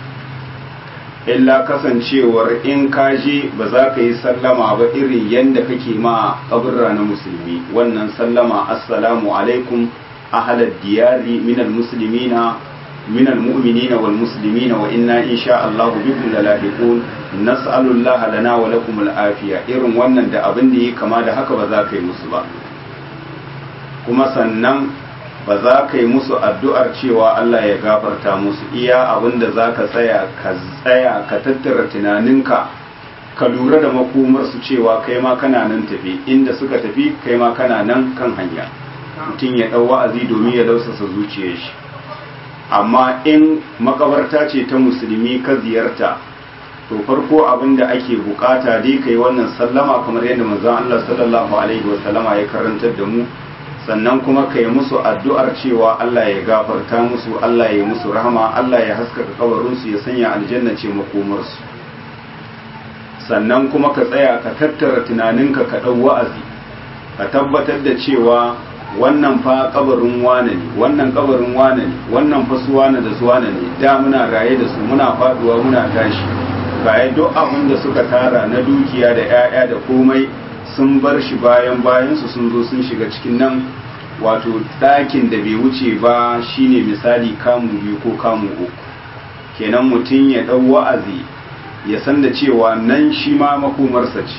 illa kasancewar in ka je ba za ka yi sallama ba irin yadda kake ma kaburra na musulmi wannan sallama assalamu alaikum ahalar diyari minal muslimina minal mu'minina wal muslimina wa inna insha Allah bikum lalahiqun nas'alullaha lana wa lakum al'afiya irin wannan da abin da yake kama da haka ba za ka yi musu ba kuma sannan ba za ka yi musu addu'ar cewa Allah ya gafarta musu iya abin da za ka tsaya ka tsaya ka tattara tunaninka ka lura da makomarsu cewa kai ma kana nan tafi inda suka tafi kai ma kana nan kan hanya mutum ya ɗau wa'azi domin ya lausasa zuciyar shi amma in makabarta ce ta musulmi ka ziyarta to farko abin da ake bukata dai kai wannan sallama kamar yadda manzon Allah sallallahu alaihi wa sallama ya karantar da mu sannan kuma ka yi musu addu'ar cewa Allah ya gafarta musu Allah ya musu rahama Allah ya haskaka kabarinsu ya sanya aljanna ce makomarsu sannan kuma ka tsaya ka tattara tunaninka ka ɗau wa'azi ka tabbatar da cewa wannan fa kabarin wane ne wannan kabarin wane ne wannan fa su wane da su wane ne da muna raye da su muna faduwa muna tashi baya duk abin da suka tara na dukiya da 'ya'ya da komai sun bar shi bayan bayansu sun zo sun shiga cikin nan wato ɗakin da bai wuce ba shine misali kamu biyu ko kamu uku kenan mutum ya ɗau wa'azi ya san da cewa nan shi ma makomarsa ce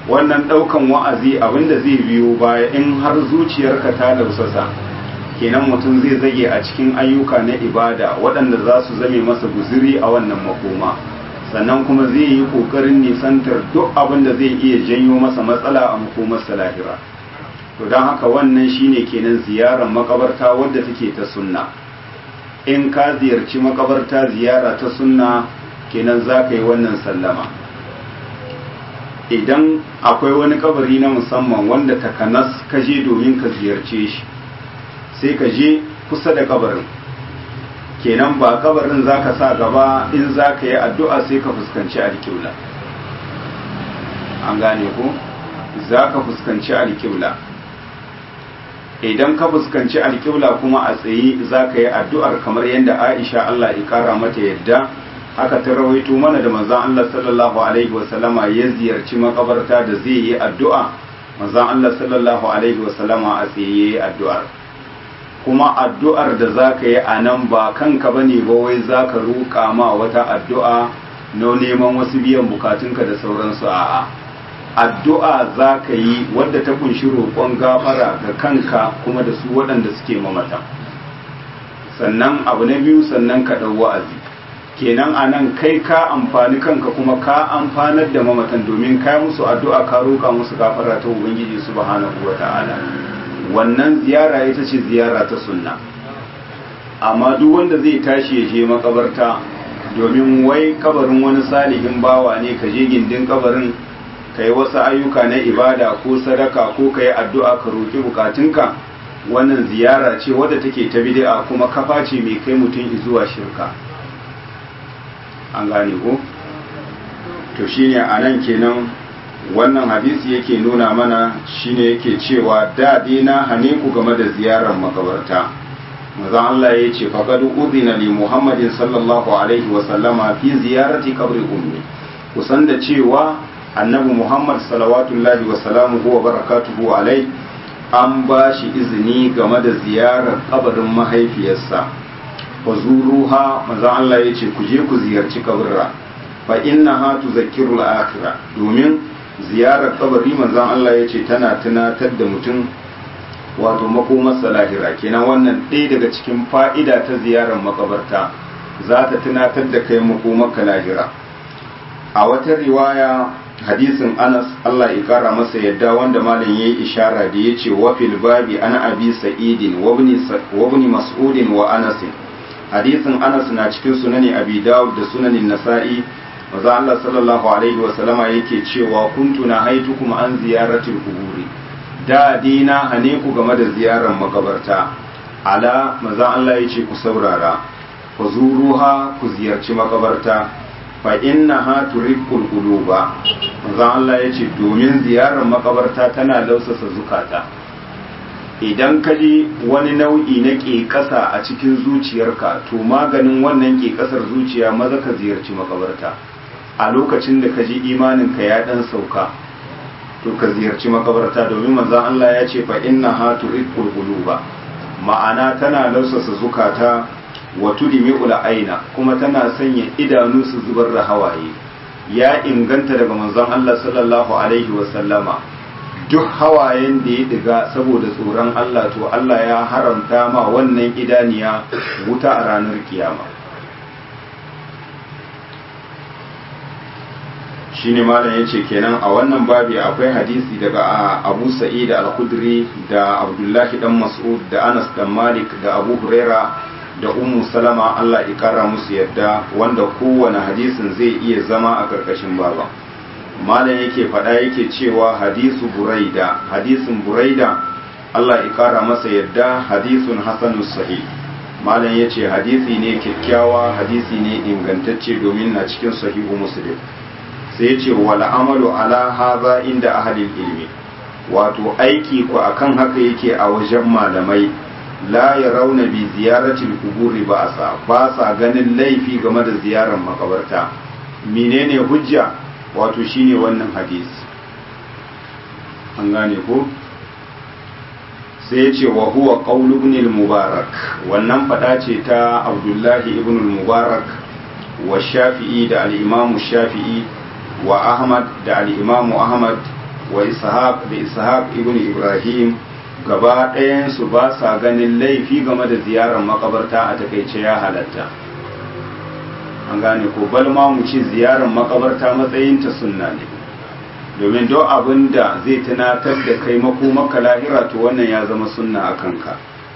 wannan ɗaukan wa'azi abinda zai biyo baya in har zuciyarka ta lausasa kenan mutum zai zage a cikin ayyuka na ibada waɗanda za su zame masa guziri a wannan makoma sannan kuma zai yi ƙoƙarin nisantar duk abin da zai iya janyo masa matsala a makomarsa lahira to don haka wannan shine kenan ziyarar makabarta wadda take ta sunna in ka ziyarci makabarta ziyara ta sunna kenan za ka yi wannan sallama idan akwai wani kabari na musamman wanda takanas ka je domin ka ziyarce shi sai ka je kusa da kabarin kenan ba kabarin za ka sa gaba in za ka yi addu'a sai ka fuskanci alkiula an gane ko za ka fuskanci alkiula idan ka fuskanci alkiula kuma a tsaye za ka yi addu'ar kamar yadda aisha Allah ya kara mata yadda haka ta rawaito mana da manzan Allah sallallahu alaihi wasallama ya ziyarci makabarta da zai yi addu'a manzan Allah sallallahu alaihi wasallama a tsaye ya yi addu'ar kuma addu'ar da za ka yi a nan ba kanka ba ne ba wai za ka roƙa ma wata addu'a na neman wasu biyan bukatunka da sauransu a'a addu'a za ka yi wadda ta kunshi roƙon gafara ga kanka kuma da su waɗanda suke mamata sannan abu na biyu sannan ka ɗau wa'azi kenan a nan kai ka amfani kanka kuma ka amfanar da mamatan domin ka musu addu'a ka roƙa musu gafara ta ubangiji subhanahu wa ta'ala wannan ziyara ita ce ziyara ta sunna amma duk wanda zai tashi ya je makabarta domin wai kabarin wani salihin bawa ne ka je gindin kabarin ka yi wasu ayyuka na ibada ko sadaka ko ka yi addu'a ka roƙi bukatunka wannan ziyara ce wadda take ta bid'a kuma kafa ce mai kai mutum zuwa shirka an gane ko to shine a nan kenan wannan hadisi yake nuna mana shine yake cewa daɗi na hane ku game da ziyarar makabarta maza Allah ya ce faqad udhina li Muhammadin sallallahu alaihi wa sallama fi ziyarati qabri ummi kusan da cewa annabi Muhammad salawatullahi wa salamuhu wa barakatuhu alai an ba shi izini game da ziyarar kabarin mahaifiyarsa fa zuruha maza Allah ya ce ku je ku ziyarci kabarra fa innaha tuzakkiru al-akhirah domin ziyarar kabari manzon Allah ya ce tana tunatar da mutum wato makomarsa lahira kenan wannan ɗaya daga cikin fa'ida ta ziyarar makabarta za ta tunatar da kai makomarka lahira a wata riwaya hadisin anas Allah ya kara masa yadda wanda malam yayi ishara da yace wa fil babi ana abi sa'idin wa ibn mas'udin wa anas hadisin anas na cikin sunani abi dawud da sunanin nasa'i maza Allah sallallahu alaihi wa sallama yake cewa kuntu na haitukum an ziyaratil kuburi da dina hane ku game da ziyarar makabarta ala maza Allah yace ku saurara ku zuruha ku ziyarci makabarta fa innaha turiqul quluba maza Allah yace domin ziyarar makabarta tana lausasa zukata idan ka ji wani nau'i na ƙeƙasa a cikin zuciyarka to maganin wannan ƙeƙasar zuciya maza ka ziyarci makabarta a lokacin da ka ji imaninka ya ɗan sauka to ka ziyarci makabarta domin manzan Allah ya ce fa inna ha turiqul quluba ma'ana tana lausasa zukata wa tudmi'ul aina kuma tana sanya idanu su zubar da hawaye ya inganta daga manzon Allah sallallahu alaihi wa sallama duk hawayen da ya diga saboda tsoron Allah to Allah ya haramta ma wannan idaniya wuta a ranar kiyama shine malam yace kenan a wannan babi akwai hadisi daga Abu Sa'id al-Khudri da Abdullahi dan Mas'ud da Anas dan Malik da Abu Huraira da Ummu Salama Allah ya kara musu yadda wanda kowane hadisin zai iya zama a karkashin baba malam yake faɗa yake cewa hadisu buraida hadisin buraida Allah ya kara masa yadda hadisun hasanus sahih malam yace hadisi ne kyakkyawa hadisi ne ingantacce domin na cikin sahihu muslim sai yace wal amalu ala hadha inda ahlil ilmi wato aiki ku akan haka yake a wajen malamai la yarawna bi ziyaratil quburi ba'sa ba sa ganin laifi game da ziyarar makabarta menene hujja wato shine wannan hadisi an gane ko sai ya ce wa huwa qawlu ibn al-mubarak wannan fada ce ta abdullahi ibn al-mubarak wa shafi'i da al-imam shafi'i wa ahmad da al-imam ahmad wa ishaq da ishaq ibn ibrahim gaba ɗayansu ba sa ganin laifi game da ziyarar makabarta a takaice ya halatta an gane ko balma mu ce ziyarar makabarta matsayinta sunna ne domin don abin da zai tunatar da kai maka lahira to wannan ya zama sunna a kanka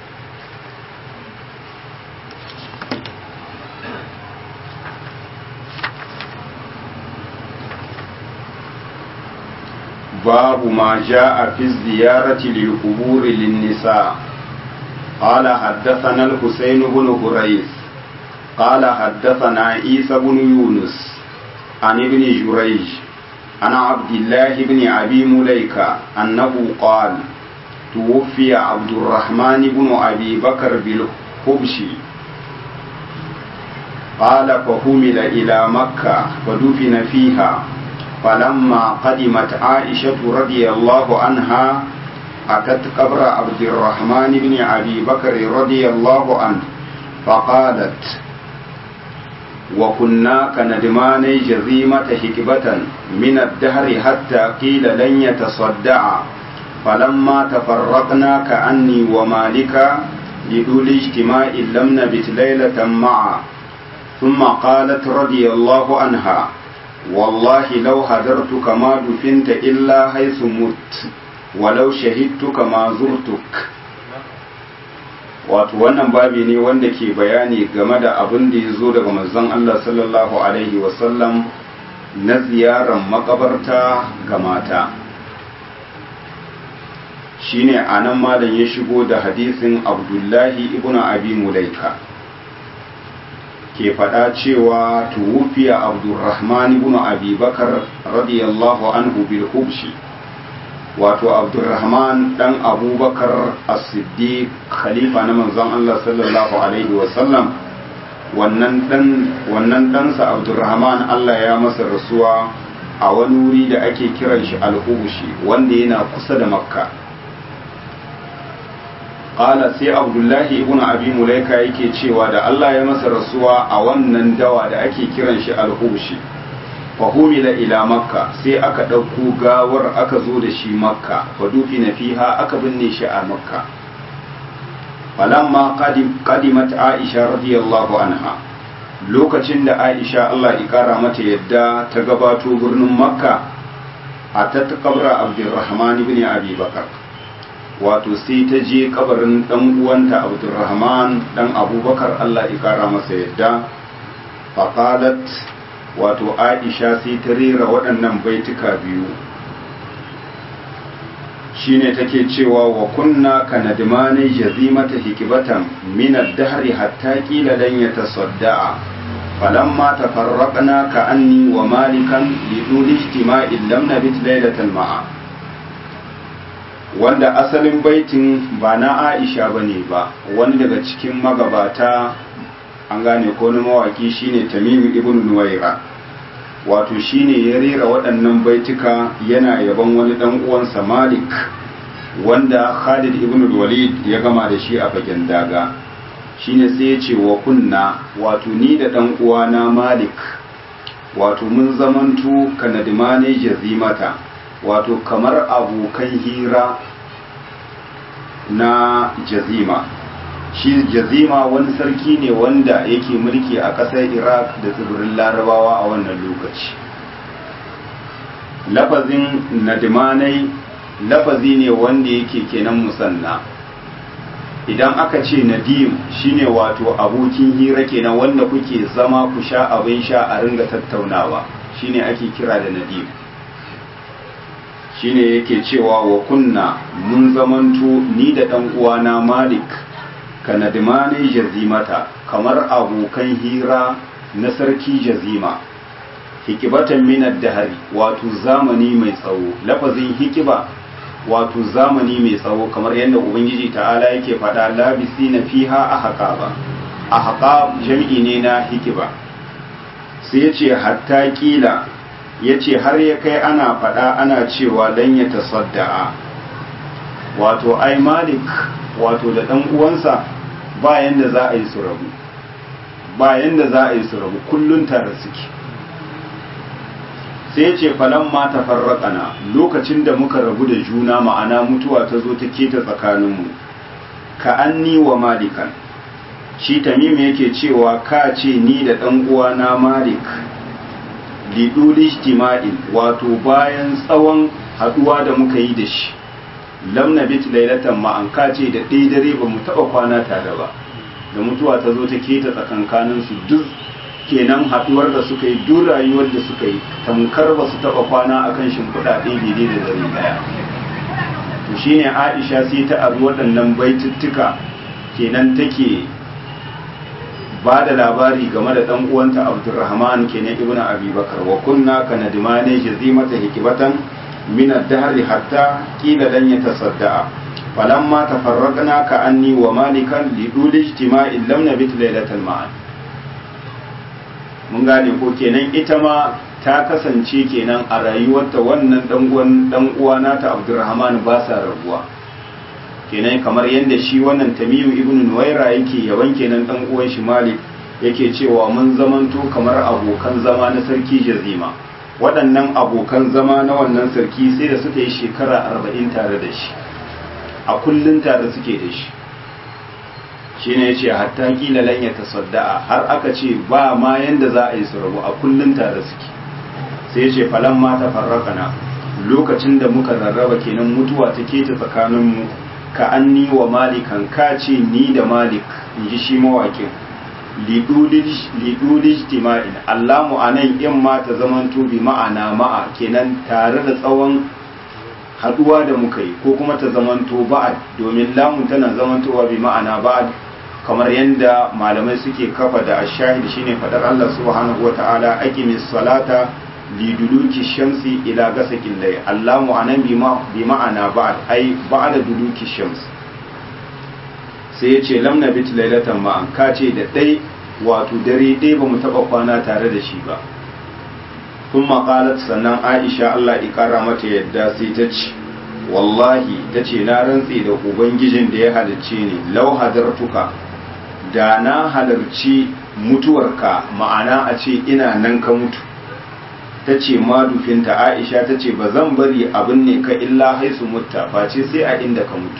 باب ما جاء في الزيارة للقبور للنساء قال حدثنا الحسين بن هريث قال حدثنا عيسى بن يونس عن ابن جريج عن عبد الله بن أبي مليكة أنه قال توفي عبد الرحمن بن أبي بكر بالحبش قال فحمل إلى مكة فدفن فيها فلما قدمت عائشة رضي الله عنها أتت قبر عبد الرحمن بن أبي بكر رضي الله عنه فقالت وكنا كندمان جزيمة حكبة من الدهر حتى قيل لن يتصدع فلما تفرقنا كأني ومالك لدول اجتماع لم نبت ليلة معا ثم قالت رضي الله عنها والله لو هدرتك ما دفنت إلا حيث مت ولو شهدتك ما زرتك wato wannan babi ne wanda ke bayani game da abin da ya zo daga manzon Allah sallallahu alaihi wasallam na ziyarar makabarta ga mata shine anan malam ya shigo da hadisin abdullahi ibn abi mulaika ke faɗa cewa tuwufiya abdurrahman ibn abi bakar radiyallahu anhu bil hubshi wato abdurrahman dan abubakar as-siddiq khalifa na manzon Allah sallallahu alaihi wasallam wannan dan wannan ɗansa abdurrahman Allah ya masa rasuwa a wani wuri da ake kiran shi al-hubshi wanda yana kusa da makka qala sai abdullahi ibn abi mulaika yake cewa da Allah ya masa rasuwa a wannan dawa da ake kiran shi al-hubshi fahumila ila makka sai aka ɗauko gawar aka zo da shi makka fadufi na fiha aka binne shi a makka falamma qadimat aisha radiyallahu anha lokacin da aisha Allah ya kara mata yadda ta gabato birnin makka a ta kabra abdurrahman ibn abi bakar wato sai ta je kabarin dan uwanta abdurrahman dan abubakar Allah ya kara masa yadda faqalat wato aisha sai ta rera waɗannan baituka biyu shine take cewa wa kunna kanadmani jazimata hikibatan min ad-dahri hatta qila lan yatasadda'a falamma tafarraqna ka anni wa malikan li duli ijtima'in lam nabit laylatan ma'a wanda asalin baitin ba na Aisha bane ba wani daga cikin magabata an gane ko na mawaki shine Tamim ibn Nuwaira wato shine ya rera waɗannan baituka yana yaban wani dan uwansa Malik wanda Khalid ibn Walid ya gama da shi a fagen daga shine sai ya ce wa kunna wato ni da dan uwana Malik wato mun zamantu kanadimane jazimata wato kamar abokan hira na jazima shi jazima wani sarki ne wanda yake mulki a ƙasar iraq da tsibirin larabawa a wannan lokaci lafazin nadimanai lafazi ne wanda yake kenan musanna idan aka ce nadim shine wato abokin hira kenan wanda kuke zama ku sha abin sha a ringa tattaunawa shine ake kira da nadim shine yake cewa wa kunna mun zamanto ni da ɗan uwana malik kanadimani jazimata kamar abokan hira na sarki jazima hikibatan minar dahari wato zamani mai tsawo lafazin hikiba wato zamani mai tsawo kamar yadda ubangiji ta'ala yake faɗa labisi na fiha a haƙaba a haƙa jam'i ne na hikiba sai ya ce hatta ƙila ya ce har ya kai ana faɗa ana cewa dan ya tasadda'a wato ai malik wato da ɗan uwansa bayan da za a yi su rabu bayan da za a yi su rabu kullun tare suke sai ce falan ma tafarraqana lokacin da muka rabu da juna ma'ana mutuwa ta zo ta keta tsakaninmu ka anni wa malikan shi tamim yake cewa ka ce ni da dan uwana malik lidul ijtima'in wato bayan tsawon haduwa da muka yi da shi lam nabit lailatan ma an kace da ɗaya dare ba mu taɓa kwana tare ba da mutuwa ta zo ta keta tsakankanin su duk kenan haduwar da suka yi duk rayuwar da suka yi tamkar ba su taɓa kwana akan shimfiɗa ɗaya daidai da dare ɗaya to shine Aisha sai ta abu waɗannan baituttuka kenan take ba da labari game da ɗan uwanta Abdurrahman kenan ibnu Abi Bakar wa kunna kanadimane jazimata hikibatan من الدهر حتى قيل لن يتصدع فلما تفرقنا كأني ومالكا لدول اجتماع لم نبت ليلة معا mun gane ko kenan ita ma ta kasance kenan a rayuwarta wannan dan uwa nata Abdurrahman ba sa rabuwa kenan kamar yadda shi wannan Tamiyu ibn Nuwaira yake yaban kenan dan uwan shi Malik yake cewa mun zamanto kamar abokan zama na sarki Jazima waɗannan abokan zama na wannan sarki sai da suka yi shekara arba'in tare da shi a kullum tare suke da shi shi ne ce hatta kila lan ya tasadda'a har aka ce ba ma yanda za a yi su rabu a kullum tare suke sai ya ce falan ma ta farrakana lokacin da muka rarraba kenan mutuwa ta keta tsakaninmu ka anni wa malikan ka ce ni da malik in ji shi mawakin lidulij tima'in allamu a nan in ma ta zamanto bi ma'ana ma'a kenan tare da tsawon haduwa da muka yi ko kuma ta zamanto ba'ad domin lamun tana zamantowa bi ma'ana ba'ad kamar yadda malamai suke kafa da ashahid shine fadar Allah subhanahu wa ta'ala aqimis salata liduluki shamsi ila gasakin layl allamu anan bi ma'ana ba'ad ai ba'da duluki shamsi sai ya ce lamna bit lailatan ma'an ka ce da ɗai wato dare ɗai ba mu taɓa kwana tare da shi ba kun maƙalat sannan aisha allah ƙara mata yadda sai ta ce wallahi ta ce na rantse da ubangijin da ya halarce ni lau hadartuka da na halarci mutuwarka ma'ana a ce ina nan ka mutu ta ce madufinta aisha ta ce ba zan bari abin ne ka illa haisu mutta face sai a inda ka mutu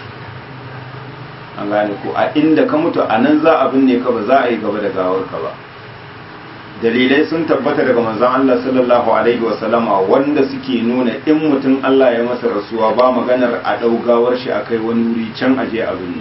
an gane ko a inda ka mutu a nan za a binne ka ba za a yi gaba da gawar ka ba dalilai sun tabbata daga manzon Allah sallallahu alaihi wa sallama wanda suke nuna in mutum Allah ya masa rasuwa ba maganar a dau gawar shi akai wani wuri can aje a binne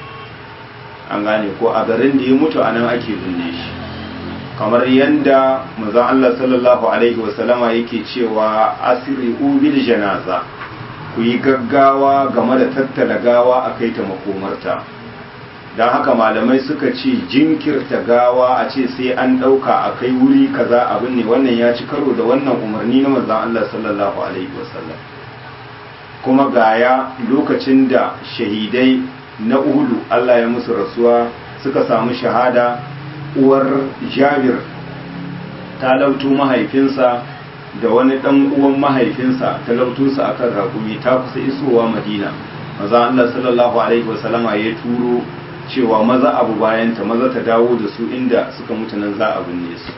an gane ko a garin da ya mutu a nan ake binne shi kamar yanda manzon Allah sallallahu alaihi wa sallama yake cewa asri bil janaza ku yi gaggawa game da tattala gawa a kai ta makomarta don haka malamai suka ce jinkirta gawa a ce sai an ɗauka a kai wuri kaza abin ne wannan ya ci karo da wannan umarni na manzan Allah sallallahu alaihi wasallam kuma gaya lokacin da shahidai na uhudu Allah ya musu rasuwa suka samu shahada uwar jabir ta lautu mahaifinsa da wani ɗan uwan mahaifinsa talautunsa a kan rakumi ta kusa isowa madina maza Allah sallallahu alaihi wasallama ya turo cewa maza abu bayanta maza ta dawo da su inda suka mutu nan za a binne su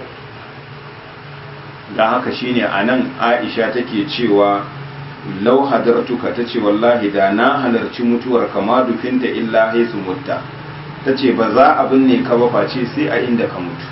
don haka shine a nan aisha take cewa lau hadartuka ta ce wallahi da na halarci mutuwar kama dufinta illa haisu mutta ta ce ba za a binne ka ba face sai a inda ka mutu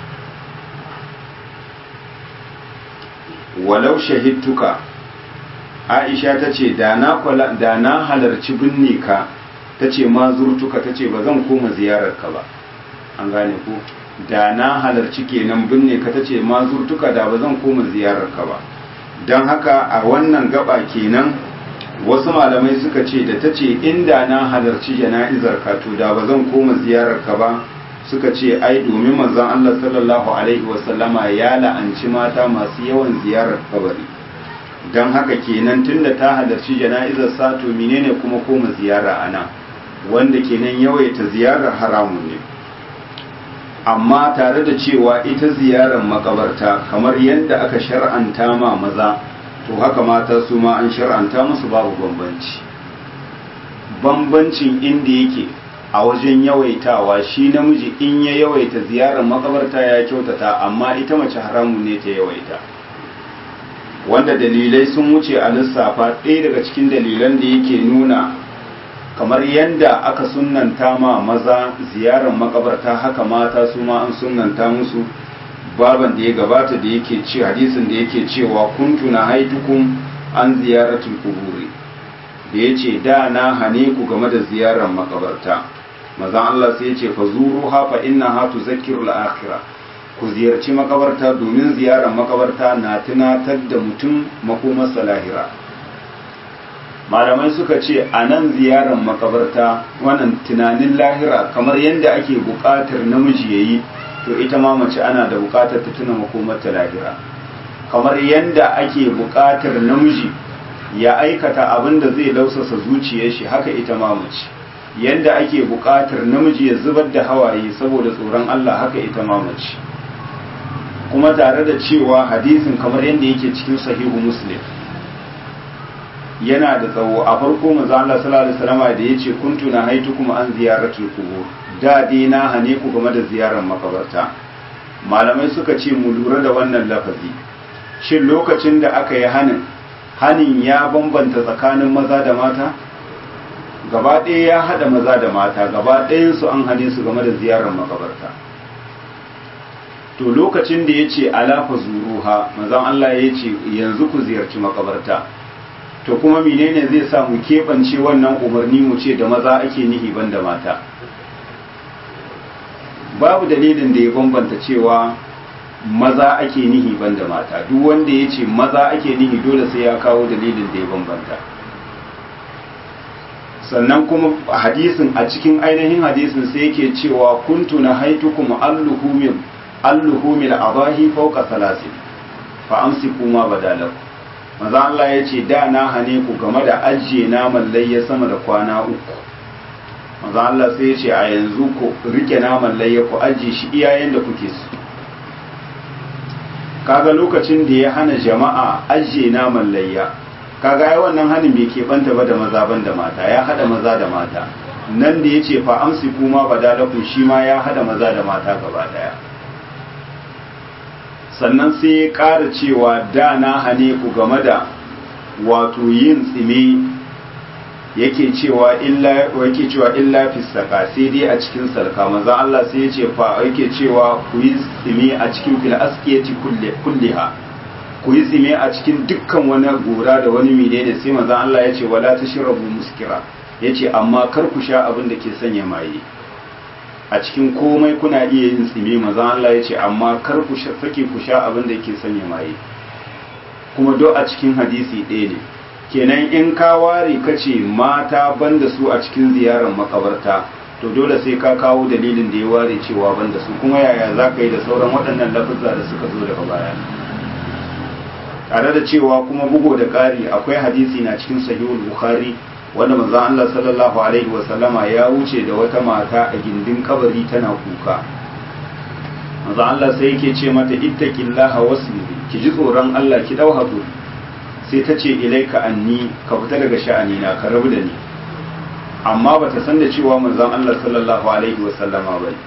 walau shahidtuka aisha ta ce da na halarci binne ka ta ce ma zurtuka ta ce ba zan koma ziyararka ba an gane ku da na halarci kenan binne ka ta ce ma zurtuka da ba zan koma ziyararka ba don haka a wannan gaba kenan wasu malamai suka ce da ta ce inda na halarci jana'izar ka to da ba zan koma ziyararka ba suka ce ai domin manzon Allah sallallahu alaihi wasallama ya la'anci mata masu yawan ziyarar kabari don haka kenan tunda ta halarci jana'izar sa to menene kuma koma ziyara ana wanda kenan yawaita ziyarar haramun ne amma tare da cewa ita ziyarar makabarta kamar yadda aka shar'anta ma maza to haka mata su ma an shar'anta musu babu bambanci bambancin inda yake a wajen yawaitawa shi namiji in ya yawaita ziyarar makabarta ya kyautata amma ita mace haramun ne ta yawaita wanda dalilai sun wuce a lissafa ɗaya daga cikin dalilan da yake nuna kamar yadda aka sunanta ma maza ziyarar makabarta haka mata su ma an sunanta musu baban da ya gabata da yake ce hadisin da yake cewa kuntu na haitukum an ziyaratul kuburi da ya ce da na hane ku game da ziyarar makabarta mazan Allah sai ya ce fa zuru ha fa inna ha tuzakkiru al-akhirah ku ziyarci makabarta domin ziyarar makabarta na tunatar da mutum makomarsa lahira malamai suka ce a nan ziyarar makabarta wannan tunanin lahira kamar yadda ake buƙatar namiji ya yi to ita ma mace ana da buƙatar ta tuna makomarta lahira kamar yadda ake buƙatar namiji ya aikata abin da zai lausasa zuciyar shi haka ita ma mace yadda ake buƙatar namiji ya zubar da hawaye saboda tsoron Allah haka ita ma mace kuma tare da cewa hadisin kamar yadda yake cikin sahihu muslim yana da tsawo a farko manzo Allah sallallahu alaihi wasallam da yace kuntu na haitu kuma an ziyaratul qubur da dai na hane ku game da ziyarar makabarta malamai suka ce mu lura da wannan lafazi shin lokacin da aka yi hanin hanin ya bambanta tsakanin maza da mata gaba ɗaya ya haɗa maza da mata gaba ɗayansu an hane su game da ziyarar makabarta to lokacin da ya ce alafa zuruha mazan Allah ya ce yanzu ku ziyarci makabarta to kuma menene zai sa mu keɓance wannan umarni mu ce da maza ake nihi ban da mata babu dalilin da ya bambanta cewa maza ake nihi ban da mata duk wanda ya ce maza ake nihi dole sai ya kawo dalilin da ya bambanta sannan kuma hadisin a cikin ainihin hadisin sai yake cewa kuntu na haitukum alluhumil alluhumil abahi fawqa salasin fa amsiku ma badalakum maza Allah ya ce da na hane ku game da ajiye naman layya sama da kwana uku maza Allah sai ya ce a yanzu ku rike naman layya ku ajiye shi iyayen da kuke su kaga lokacin da ya hana jama'a ajiye naman layya kaga ai wannan hanin bai keɓanta ba da maza ban da mata ya hada maza da mata nan da ya ce fa amsi kuma badalakum shi ma ya hada maza da mata gaba daya sannan sai ya ƙara cewa da na hane ku game da wato yin tsime yake cewa illa yake cewa illa fi saka sai dai a cikin salka manzo Allah sai ya ce fa yake cewa ku yi tsime a cikin fil asqiyati kulliha ku yi tsime a cikin dukkan wani gora da wani menene sai manzo Allah ya ce wala tashrabu muskira yace amma kar ku sha abin da ke sanya maye a cikin komai kuna iya yin tsime maza Allah ya ce amma kar ku sake ku sha abin da ke sanya maye kuma do a cikin hadisi ɗaya ne kenan in ka ware ka ce mata banda su a cikin ziyarar makabarta to dole sai ka kawo dalilin da ya ware cewa banda su kuma yaya za ka yi da sauran waɗannan lafuzza da suka zo daga baya tare da cewa kuma bugo da ƙari akwai hadisi na cikin sahihul bukhari wanda manzon Allah sallallahu alaihi wa sallama ya wuce da wata mata a gindin kabari tana kuka manzon Allah sai yake ce mata ittaqillaha wasbiri ki ji tsoron Allah ki dau hakuri sai ta ce ilaika anni ka fita daga sha'ani na ka rabu da ni amma bata san da cewa manzon Allah sallallahu alaihi wa sallama bane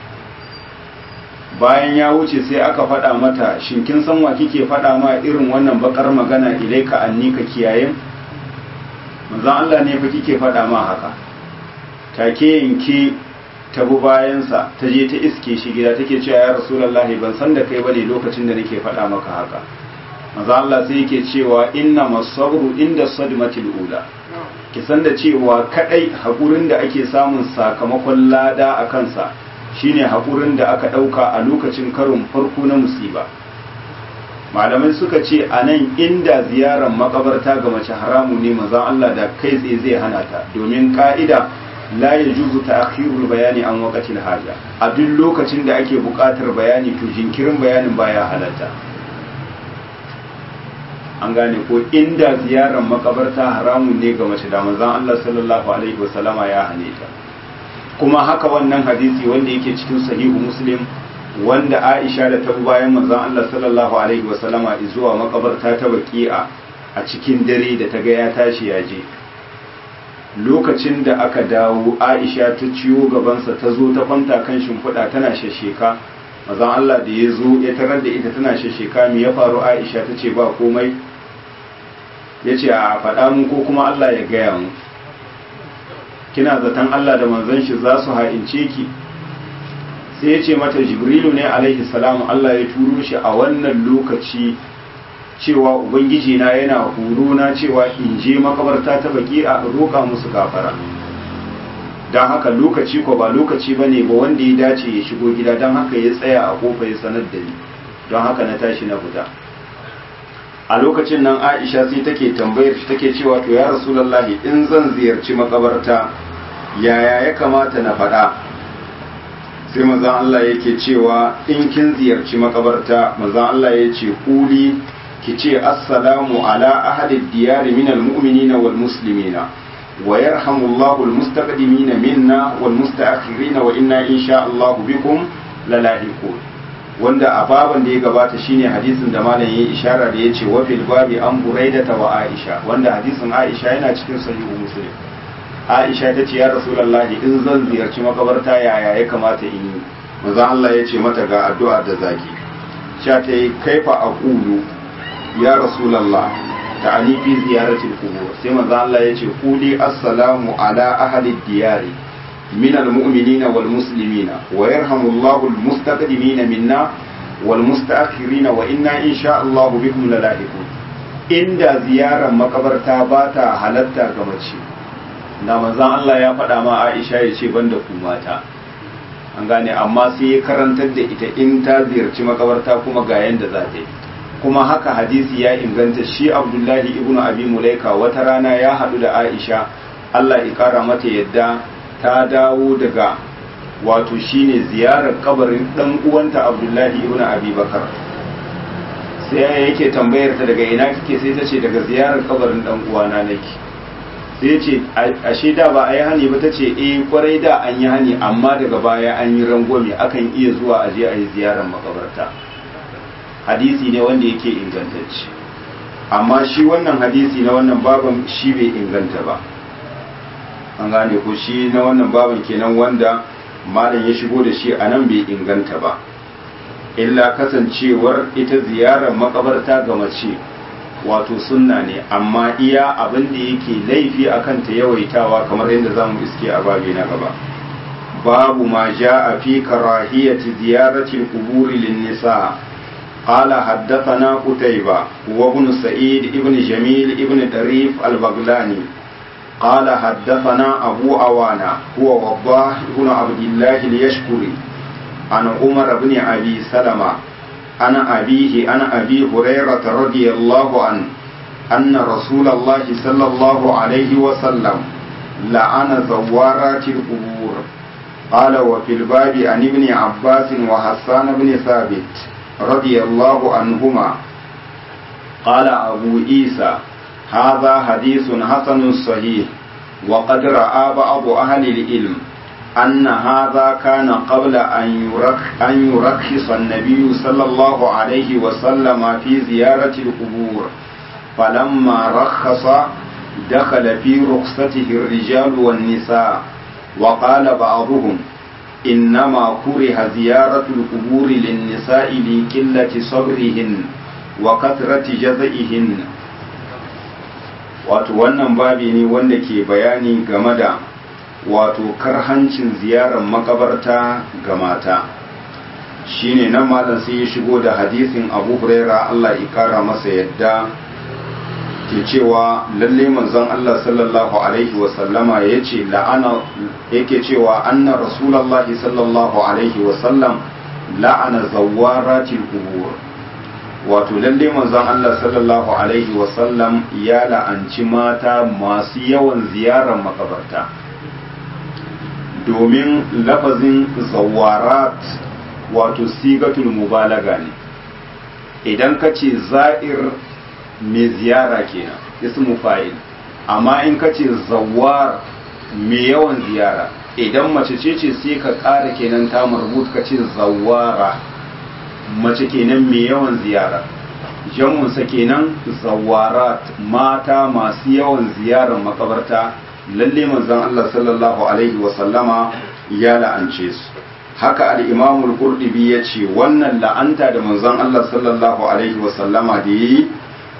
bayan ya wuce sai aka faɗa mata shin kin san wa kike faɗa ma irin wannan bakar magana ilaika anni ka kiyaye manzon Allah ne fa kike faɗa ma haka take yanke ta bu bayansa ta je ta iske shi gida take cewa ya rasulullahi ban san da kai bane lokacin da nake faɗa maka haka manzon Allah sai yake cewa inna masabru inda sadmatil ula ki san da cewa kadai hakurin da ake samun sakamakon lada a kansa shine hakurin da aka dauka a lokacin karin farko na musiba malamai suka ce a nan inda ziyarar makabarta ga mace haramu ne mazan Allah da kai tsaye zai hana ta domin ka'ida la ya juzu ta akhirul bayani an waqatil haja a duk lokacin da ake buƙatar bayani to jinkirin bayanin baya halatta an gane ko inda ziyarar makabarta haramun ne ga mace da mazan Allah sallallahu alaihi wasallama ya hane ta kuma haka wannan hadisi wanda yake cikin sahihu muslim wanda Aisha da ta bayan manzon Allah sallallahu alaihi wasallama zuwa makabarta ta baki'a a cikin dare da ta ga ya tashi ya je lokacin da aka dawo Aisha ta ciyo gabansa ta zo ta kwanta kan shimfiɗa tana shasheka manzon Allah da ya zo ya tarar da ita tana shasheka me ya faru Aisha ta ce ba komai ya ce a faɗa mu ko kuma Allah ya gaya mu kina zaton Allah da manzon shi za su ha'ince ki sai ya ce mata jibrilu ne alaihi salamu Allah ya turo shi a wannan lokaci cewa ubangiji na yana horo na cewa in je makabarta ta baki a roƙa musu gafara don haka lokaci ko ba lokaci ba ne ba wanda ya dace ya shigo gida don haka ya tsaya a kofa ya sanar da ni don haka na tashi na fita a lokacin nan aisha sai take tambayar shi take cewa to ya rasulallahi in zan ziyarci makabarta yaya ya kamata na faɗa sai mazan Allah yake cewa in kin ziyarci makabarta mazan Allah ya ce kuli ki ce assalamu ala ahli diyari minal mu'minina wal muslimina wa yarhamullahu al mustaqdimina minna wal musta'akhirina wa inna insha Allah bikum lalahiqun wanda a baban da ya gabata shine hadisin da malam yayi ishara da yace wa fil babi an buraidata wa aisha wanda hadisin aisha yana cikin sahihu muslim aisha ta ce ya rasulullahi in zan ziyarci makabarta yaya ya kamata in yi manzo Allah ya ce mata ga addu'a da zaki sha ta yi kaifa aqulu ya rasulullah ta'ani fi ziyaratil qubur sai manzo Allah ya ce quli assalamu ala ahli diyari من المؤمنين والمسلمين ويرحم الله المستقدمين منا والمستأخرين وإنا إن شاء الله بكم للاحقون inda ziyarar makabarta ba ta halatta ga mace na manzan Allah ya faɗa ma Aisha ya ce banda ku mata an gane amma sai ya karantar da ita in ta ziyarci makabarta kuma ga yanda za ta yi kuma haka hadisi ya inganta shi Abdullahi ibn Abi Mulaika wata rana ya haɗu da Aisha Allah ya kara mata yadda ta dawo daga wato shine ziyarar kabarin dan uwanta Abdullahi ibn Abi Bakar sai yake tambayar ta daga ina kike sai ta ce daga ziyarar kabarin dan uwana nake sai ce ashe da ba a yi hani ba ta ce eh kwarai da an yi hani amma daga baya an yi rangwame akan iya zuwa a je a yi ziyarar makabarta hadisi ne wanda yake ingantacce amma shi wannan hadisi na wannan baban shi bai inganta ba an gane ko shi na wannan baban kenan wanda malam ya shigo da shi a nan bai inganta ba illa kasancewar ita ziyarar makabarta ga mace wato sunna ne amma iya abin da yake laifi akan ta yawaitawa kamar yadda zamu iske a babi na gaba babu ma a fi karahiyati ziyarati al-qubur lin-nisa قال حدثنا قتيبة وابن سعيد ابن جميل ابن طريف البغلاني قال حدثنا أبو عوانة هو وضاح بن عبد الله اليشكري عن عمر بن أبي سلمة عن أبيه عن أبي هريرة رضي الله عنه أن رسول الله صلى الله عليه وسلم لعن زوارات القبور قال وفي الباب عن ابن عباس وحسان بن ثابت رضي الله عنهما قال أبو عيسى هذا حديث حسن صحيح وقد رأى بعض أهل العلم أن هذا كان قبل أن يرخ أن يرخص النبي صلى الله عليه وسلم في زيارة القبور فلما رخص دخل في رخصته الرجال والنساء وقال بعضهم إنما كره زيارة القبور للنساء لقلة صبرهن وكثرة جزئهن wato wannan babi ne wanda ke bayani game da wato karhancin ziyarar makabarta ga mata shine nan malam sai ya shigo da hadisin abu huraira allah ikara masa yadda ke cewa lalle manzon allah sallallahu alaihi wasallama ya ce la'ana yake cewa anna rasulallahi sallallahu alaihi wasallam la'ana zawaratil qubur wato lalle manzon Allah sallallahu alaihi wasallam ya la'anci mata masu yawan ziyarar makabarta domin lafazin zawarat wato sigatul mubalaga ne idan ka ce za'ir mai ziyara kenan ismu fa'il amma in ka ce zawar mai yawan ziyara idan mace ce ce sai ka ƙara kenan ta marbut ka ce zawara mace kenan mai yawan ziyara jamunsa kenan zawarat mata masu yawan ziyarar makabarta lalle manzon Allah sallallahu alaihi wasallama ya la'ance su haka al-Imam al-Qurtubi yace wannan la'anta da manzon Allah sallallahu alaihi wasallama da yi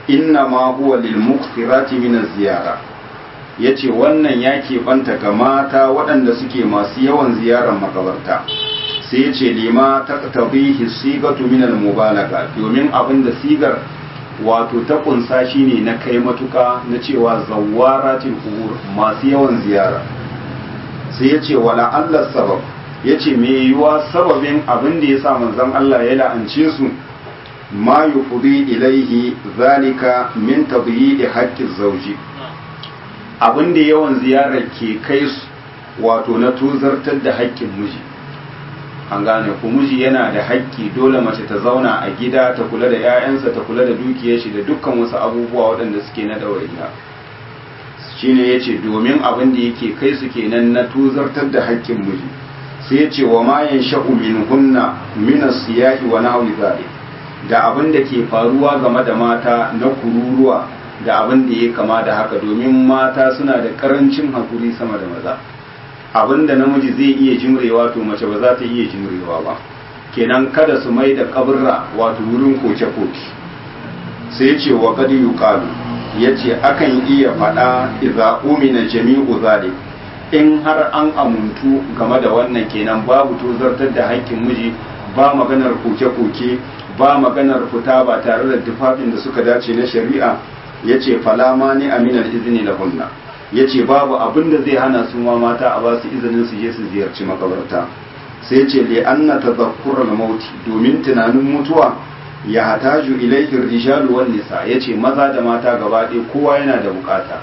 inna ma huwa lil muqtirati min ziyara yace wannan ya banta ga mata waɗanda suke masu yawan ziyarar makabarta sai yace lima taqtabihi sigatu min al mubalaga domin abinda sigar wato ta kunsa shine na kai matuka na cewa zawaratil qubur masu yawan ziyara sai yace wala Allah sabab yace me yiwa sababin abin da yasa manzon Allah ya la'ance su ma yufdi ilaihi zalika min tadyi'i haqqi zawji abin da yawan ziyarar ke kai su wato na tuzartar da haƙƙin miji an gane ku miji yana da haƙƙi dole mace ta zauna a gida ta kula da 'ya'yansa ta kula da dukiyar shi da dukkan wasu abubuwa waɗanda suke na ɗawainiya shine yace domin abin da yake kai su kenan na tuzartar da haƙƙin miji sai yace wa ma yansha'u minhunna min as-siyahi wa nahwi zalik da abin da ke faruwa game da mata na kururuwa da abin da ya kama da haka domin mata suna da karancin hakuri sama da maza abin da namiji zai iya jimrewa to mace ba za ta iya jimrewa ba kenan kada su mai da kaburra wato wurin koke-koke sai ce wa kadi yuqalu yace akan iya faɗa idza umina jami'u zalik in har an amuntu game da wannan kenan babu tozartar da haƙƙin miji ba maganar koke-koke ba maganar fita ba tare da tufafin da suka dace na shari'a yace falama ni aminal izini lahunna ya ce babu abin da zai hana su ma mata a ba su izinin su je su ziyarci makabarta sai ce li anna tadhakkural mauti domin tunanin mutuwa ya hataju ilaihi rijalu wan nisa yace maza da mata gaba ɗaya kowa yana da bukata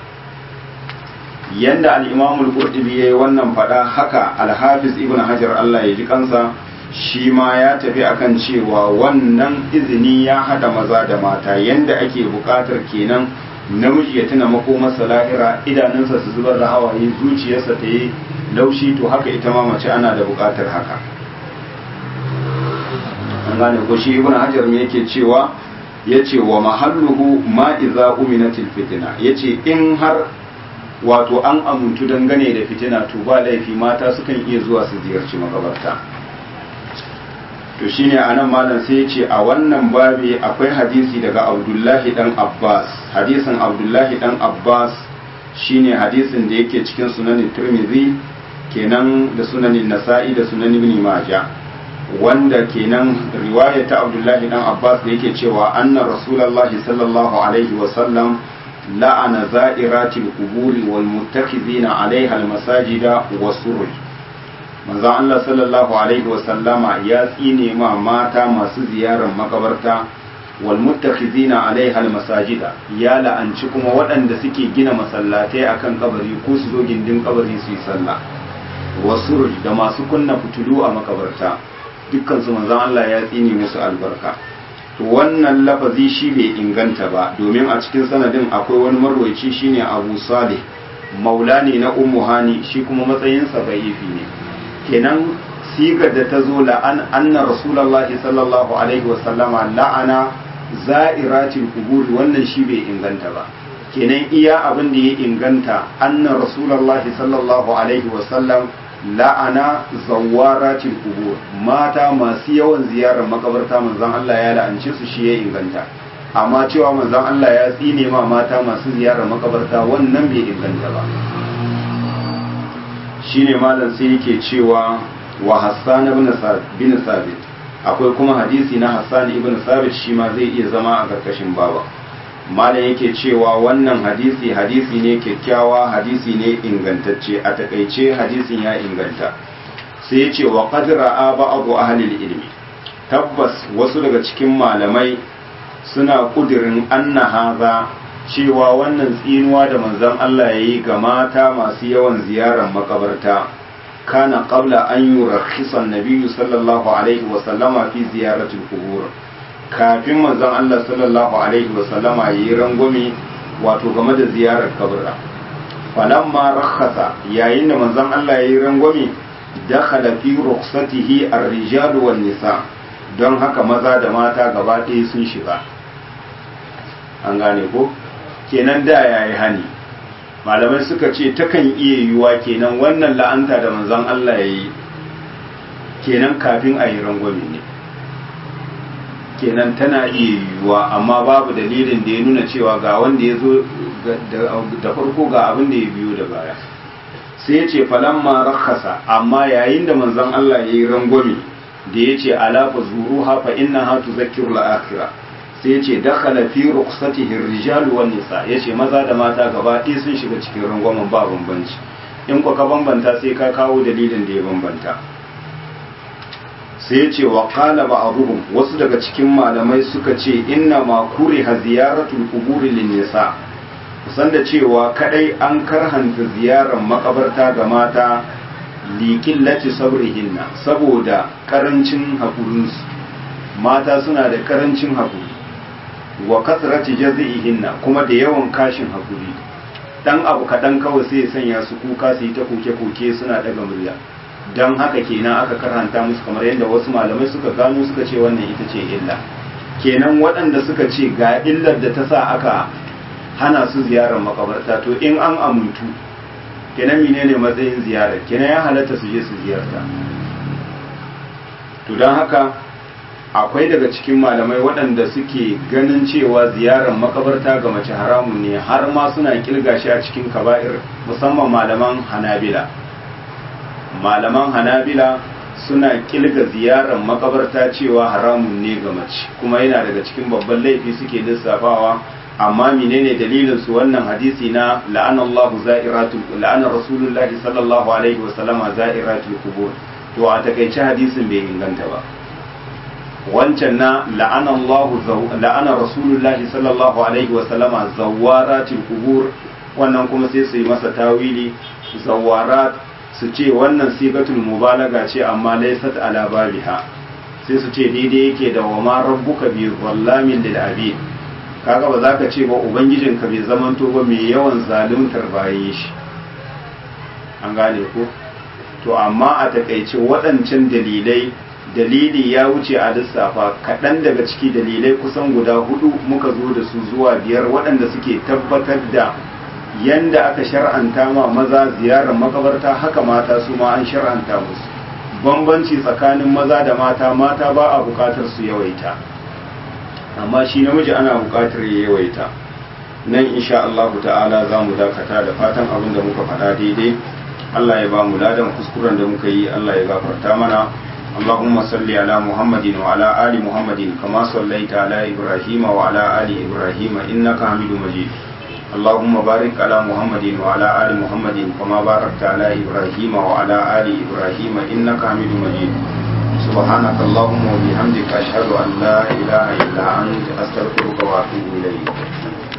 yanda al-imam al-qurtubi yayi wannan fada haka al-hafiz ibn hajar Allah ya ji kansa shi ma ya tafi akan cewa wannan izini ya hada maza da mata yanda ake bukatar kenan namiji ya tuna makomarsa lahira idanunsa su zubar da hawaye zuciyarsa ta yi laushi to haka ita ma mace ana da bukatar haka an gane ko shi ibn hajar me yake cewa yace wa mahalluhu ma iza uminatil fitina yace in har wato an amuntu dangane da fitina to ba laifi mata sukan iya zuwa su ziyarci makabarta to shine anan malam sai ya ce a wannan babi akwai hadisi daga abdullahi dan abbas hadisin abdullahi dan abbas shine hadisin da yake cikin sunanin tirmidhi kenan da sunanin nasa'i da sunan ibn majah wanda kenan riwaya ta abdullahi dan abbas da yake cewa anna rasulullahi sallallahu alaihi wa sallam la'ana za'iratil quburi wal muttakhizina alaiha al masajida wasuruj manzon Allah sallallahu alaihi wasallama ya tsine ma mata masu ziyarar makabarta wal muttakhizina alaiha al masajida ya la'anci kuma waɗanda suke gina masallatai akan kabari ko su zo gindin kabari su yi sallah wasu da masu kunna fitulu a makabarta dukkan su manzon Allah ya tsine musu albarka to wannan lafazi shi bai inganta ba domin a cikin sanadin akwai wani marwaci shine Abu Salih maula ne na Ummu Hani shi kuma matsayinsa da'ifi ne kenan sigar da ta zo la'an anna rasulullahi sallallahu alaihi wasallama la'ana za'iratil kuburi wannan shi bai inganta ba kenan iya abin da ya inganta anna rasulullahi sallallahu alaihi wasallam la'ana zawaratil kubur mata masu yawan ziyarar makabarta manzon Allah ya la'ance su shi ya inganta amma cewa manzon Allah ya tsine ma mata masu ziyarar makabarta wannan bai inganta ba shine malam sai yake cewa wa Hassan ibn bin Sabit akwai kuma hadisi na Hassan ibn Sabit shi ma zai iya zama a karkashin baba malam yake cewa wannan hadisi hadisi ne kyakkyawa hadisi ne ingantacce a takaice hadisin ya inganta sai ya ce wa qad ra'a ba'd ahli ilmi tabbas wasu daga cikin malamai suna kudirin anna haza cewa wannan tsinuwa da manzon Allah ya yi ga mata masu yawan ziyarar makabarta kana qabla an yurakhisa an-nabiy sallallahu alaihi wa sallama fi ziyaratil qubur kafin manzon Allah sallallahu alaihi wa sallama yayi rangwame wato game da ziyarar kaburra falamma rakhasa yayin da manzon Allah yayi rangwame dakhala fi rukhsatihi ar-rijal wan nisa don haka maza da mata gaba ɗaya sun shiga an gane ko kenan da ya yi hani malamai suka ce takan iya yiwuwa kenan wannan la'anta da manzon Allah ya yi kenan kafin a yi rangwame ne kenan tana iya yiwuwa amma babu dalilin da ya nuna cewa ga wanda ya zo da farko ga abin da ya biyo da baya sai ya ce falamma rakhasa amma yayin da manzon Allah ya yi rangwame da ya ce alafa zuru hafa inna ha tuzakkiru al-akhirah sai ya ce dakhala fi rukhsatihi ar-rijal wan nisa ya ce maza da mata gaba ɗaya sun shiga cikin rangwamen ba bambanci in ka bambanta sai ka kawo dalilin da ya bambanta sai ce wa qala ba'dhum wasu daga cikin malamai suka ce inna ma kuriha ziyaratul quburi lin nisa kusan da cewa kadai an karhanta ziyarar makabarta ga mata liqillati sabrihinna saboda karancin hakurinsu mata suna da karancin hakuri wa kasrati jazi'ihinna kuma da yawan kashin hakuri dan abu kaɗan kawai sai ya sanya su kuka su yi ta koke-koke suna daga murya don haka kenan aka karanta musu kamar yadda wasu malamai suka gano suka ce wannan ita ce illa kenan waɗanda suka ce ga illar da ta sa aka hana su ziyarar makabarta to in an amuntu kenan menene matsayin ziyarar kenan ya halatta su je su ziyarta to don haka akwai daga cikin malamai waɗanda suke ganin cewa ziyarar makabarta ga mace haramun ne har ma suna kilga shi a cikin kaba'ir musamman malaman hanabila malaman hanabila suna kilga ziyarar makabarta cewa haramun ne ga mace kuma yana daga cikin babban laifi suke lissafawa amma menene dalilin su wannan hadisi na la'ana Allah za'iratul la'ana rasulullahi sallallahu alaihi wa sallama za'iratul qubur to a takaice hadisin bai inganta ba wancan na la'ana Allah la'ana rasulullahi sallallahu alaihi wa sallama zawaratul qubur wannan kuma sai su yi masa tawili zawarat su ce wannan sigatul mubalaga ce amma laysat ala babiha sai su ce daidai yake da wa ma rabbuka bi zallamin lil abid kaga ba za ka ce ba ubangijinka bai zamanto ba mai yawan zaluntar bayan shi an gane ko to amma a takaice waɗancan dalilai dalili ya wuce a lissafa kaɗan daga ciki dalilai kusan guda hudu muka zo da su zuwa biyar waɗanda suke tabbatar da yanda aka shar'anta ma maza ziyarar makabarta haka mata su ma an shar'anta musu bambanci tsakanin maza da mata mata ba a bukatar su yawaita amma shi namiji ana bukatar ya yawaita nan insha Allah ta'ala za mu dakata da fatan abin da muka faɗa daidai Allah ya ba mu ladan kuskuren da muka yi Allah ya gafarta mana اللهم صل على محمد وعلى آل محمد كما صليت على إبراهيم وعلى آل إبراهيم إنك حميد مجيد اللهم بارك على محمد وعلى آل محمد كما باركت على إبراهيم وعلى آل إبراهيم إنك حميد مجيد سبحانك اللهم وبحمدك أشهد أن لا إله إلا أنت أستغفرك وأتوب إليك